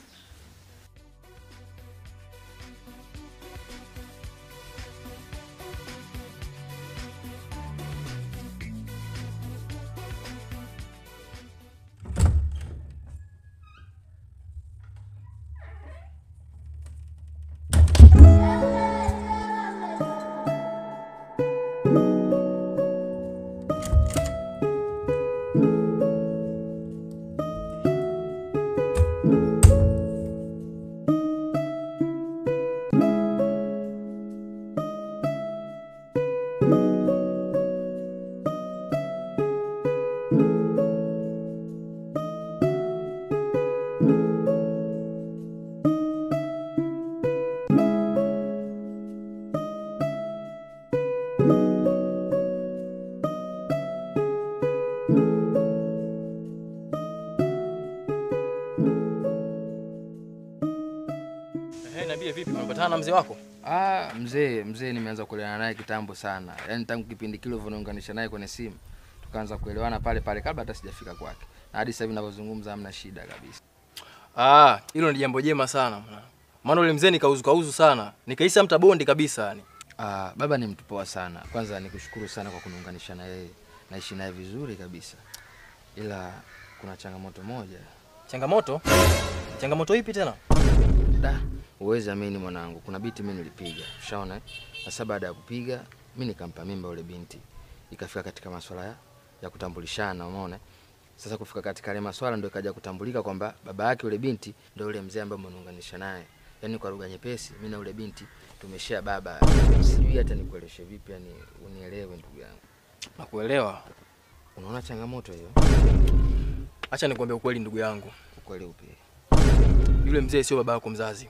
umekaa na mzee wako? Ah, mzee mzee nimeanza kuelewana naye kitambo sana, yaani tangu kipindi kile ulivyoniunganisha naye kwenye simu tukaanza kuelewana pale pale kabla hata sijafika kwake, na hadi sasa hivi ninavyozungumza hamna shida kabisa. Ah, hilo ni jambo jema sana mwanangu. Maana ule mzee nikauzu kauzu sana, nikaisa mtabondi kabisa yani. Ah, baba ni mtu poa sana. Kwanza nikushukuru sana kwa kuniunganisha na yeye, naishi naye vizuri kabisa, ila kuna changamoto moja. Changamoto? Changamoto ipi tena? Da, uwezi amini mwanangu, kuna biti mimi nilipiga, ushaona? eh? Sasa baada ya kupiga mimi nikampa mimba ule binti, ikafika katika masuala ya, ya kutambulishana, umeona? Sasa kufika katika yale maswala ndio ikaja kutambulika kwamba baba yake ule binti ndio ule mzee ambaye umeniunganisha naye. Yaani kwa lugha nyepesi, mimi na ule binti tumeshare baba. Sijui hata nikueleshe vipi, yani unielewe ndugu yangu. Nakuelewa. Unaona changamoto hiyo? Acha nikwambie ukweli ndugu yangu. Ukweli upi? Yule mzee sio baba yako mzazi.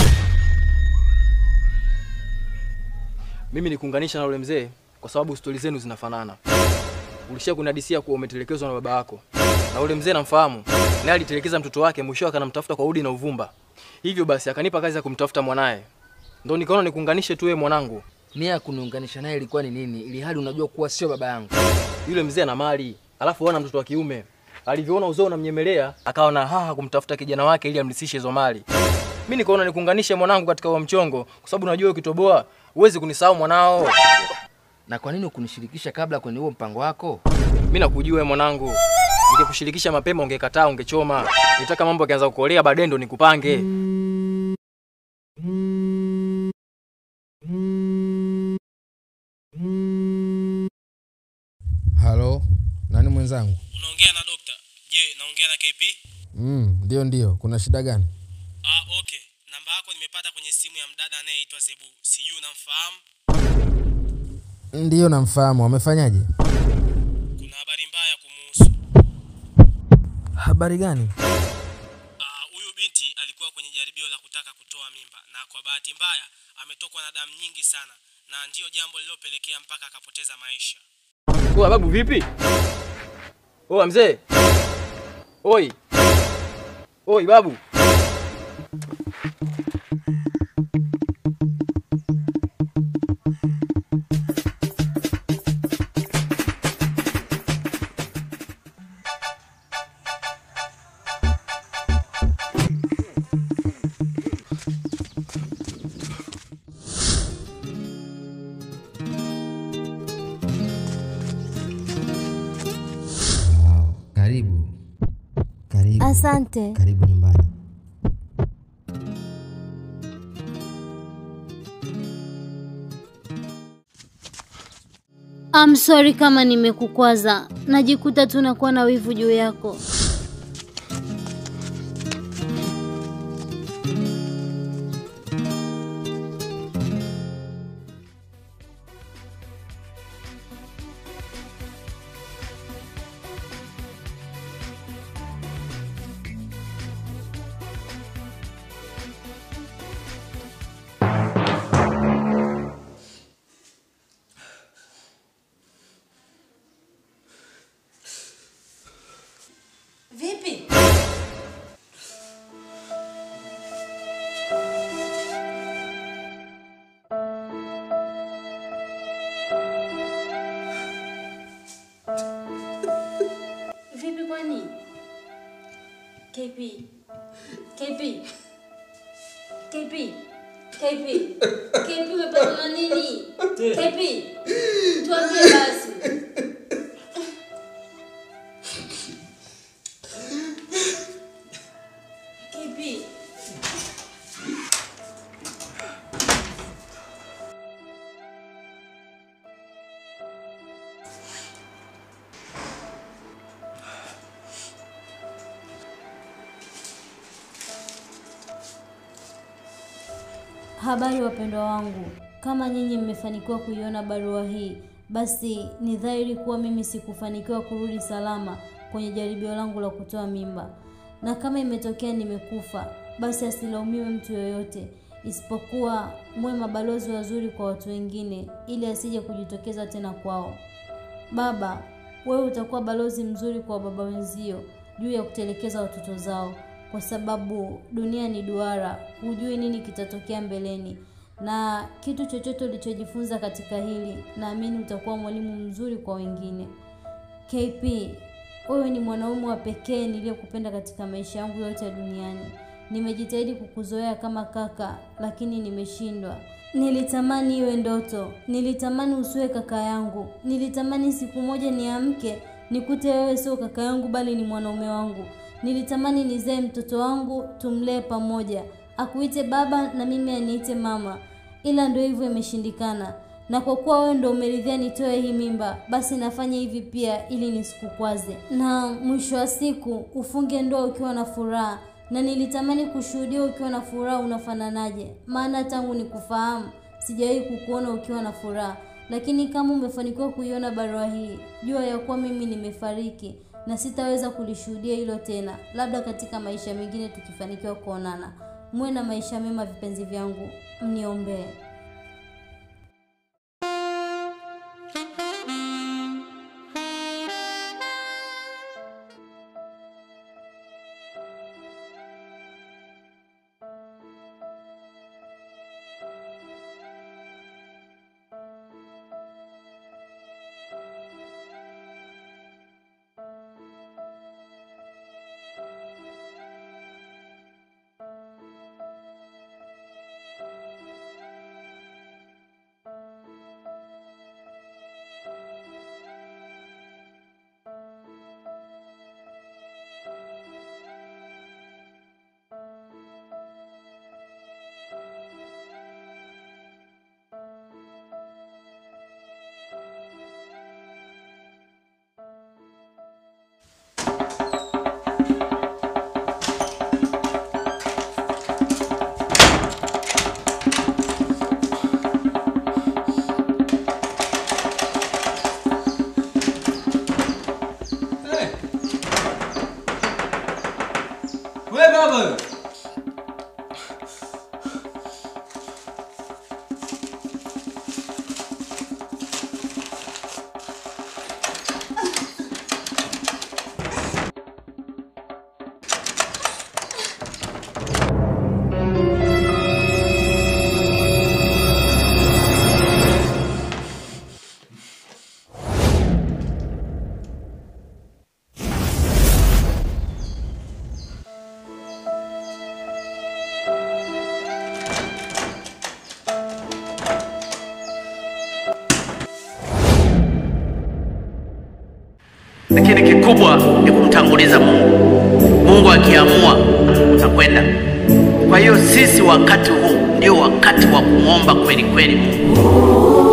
Mimi nikuunganisha na yule mzee kwa sababu stori zenu zinafanana. Ulishia kunadisia kuwa umetelekezwa na baba yako, na yule mzee namfahamu, naye alitelekeza mtoto wake, mwisho akanamtafuta kwa udi na uvumba. Hivyo basi akanipa kazi ya kumtafuta mwanaye, ndo nikaona nikuunganishe tu wewe mwanangu. Nia ya kuniunganisha naye ilikuwa ni nini, ili hali unajua kuwa sio baba yangu? Yule mzee ana mali, alafu ana mtoto wa kiume. Alivyoona uzao unamnyemelea, akawa na haha kumtafuta kijana wake ili amlisishe hizo mali. Mimi nikaona nikuunganishe mwanangu katika huo mchongo, kwa sababu unajua ukitoboa huwezi kunisahau mwanao. Na kwa nini ukunishirikisha kabla kwenye huo mpango wako? Mimi nakujua wewe mwanangu. Ningekushirikisha mapema ungekataa, ungechoma. Nitaka mambo yakianza kukolea baadaye ndo nikupange. Halo, nani mwenzangu? Unaongea na dokta. Je, naongea na KP? Mm, ndio ndio, kuna shida gani? Ah, okay. Namba yako nimepata kwenye simu ya mdada anayeitwa Zebu. Sijui unamfahamu? Ndiyo namfahamu, amefanyaje? Kuna habari mbaya kumuhusu. Habari gani? Ah, huyu binti alikuwa kwenye jaribio la kutaka kutoa mimba na kwa bahati mbaya ametokwa na damu nyingi sana na ndiyo jambo lililopelekea mpaka akapoteza maisha. Oa babu vipi? Oa mzee. Oi. Oi babu. Karibu. Karibu. Asante. Karibu nyumbani. I'm sorry kama nimekukwaza. Najikuta tu nakuwa na wivu juu yako. Vipi? Vipi kwani? KP. KP. KP. KP. KP umepatwa na nini? KP. Tuambie basi. KP. Habari wapendwa wangu, kama nyinyi mmefanikiwa kuiona barua hii, basi ni dhahiri kuwa mimi sikufanikiwa kurudi salama kwenye jaribio langu la kutoa mimba, na kama imetokea nimekufa, basi asilaumiwe mtu yoyote, isipokuwa muwe mabalozi wazuri kwa watu wengine, ili asije kujitokeza tena kwao. Baba, wewe utakuwa balozi mzuri kwa baba wenzio juu ya kutelekeza watoto zao, kwa sababu dunia ni duara, hujui nini kitatokea mbeleni. na kitu chochote ulichojifunza katika hili, naamini utakuwa mwalimu mzuri kwa wengine. KP, wewe ni mwanaume wa pekee niliyekupenda katika maisha yangu yote duniani. Nimejitahidi kukuzoea kama kaka, lakini nimeshindwa. Nilitamani iwe ndoto, nilitamani usiwe kaka yangu, nilitamani siku moja niamke nikute wewe sio kaka yangu, bali ni mwanaume wangu. Nilitamani nizae mtoto wangu, tumlee pamoja, akuite baba na mimi aniite mama, ila ndio hivyo imeshindikana. Na kwa kuwa wewe ndio umeridhia nitoe hii mimba, basi nafanya hivi pia ili nisikukwaze, na mwisho wa siku ufunge ndoa ukiwa na furaha na nilitamani kushuhudia ukiwa na furaha unafananaje, maana tangu nikufahamu sijawahi kukuona ukiwa na furaha. Lakini kama umefanikiwa kuiona barua hii, jua ya kuwa mimi nimefariki na sitaweza kulishuhudia hilo tena, labda katika maisha mengine tukifanikiwa kuonana. Muwe na maisha mema, vipenzi vyangu, mniombee. Wewe baba wewe. lakini kikubwa ni kumtanguliza Mungu. Mungu akiamua utakwenda. Kwa hiyo sisi wakati huu ndio wakati wa kumwomba kweli kweli Mungu.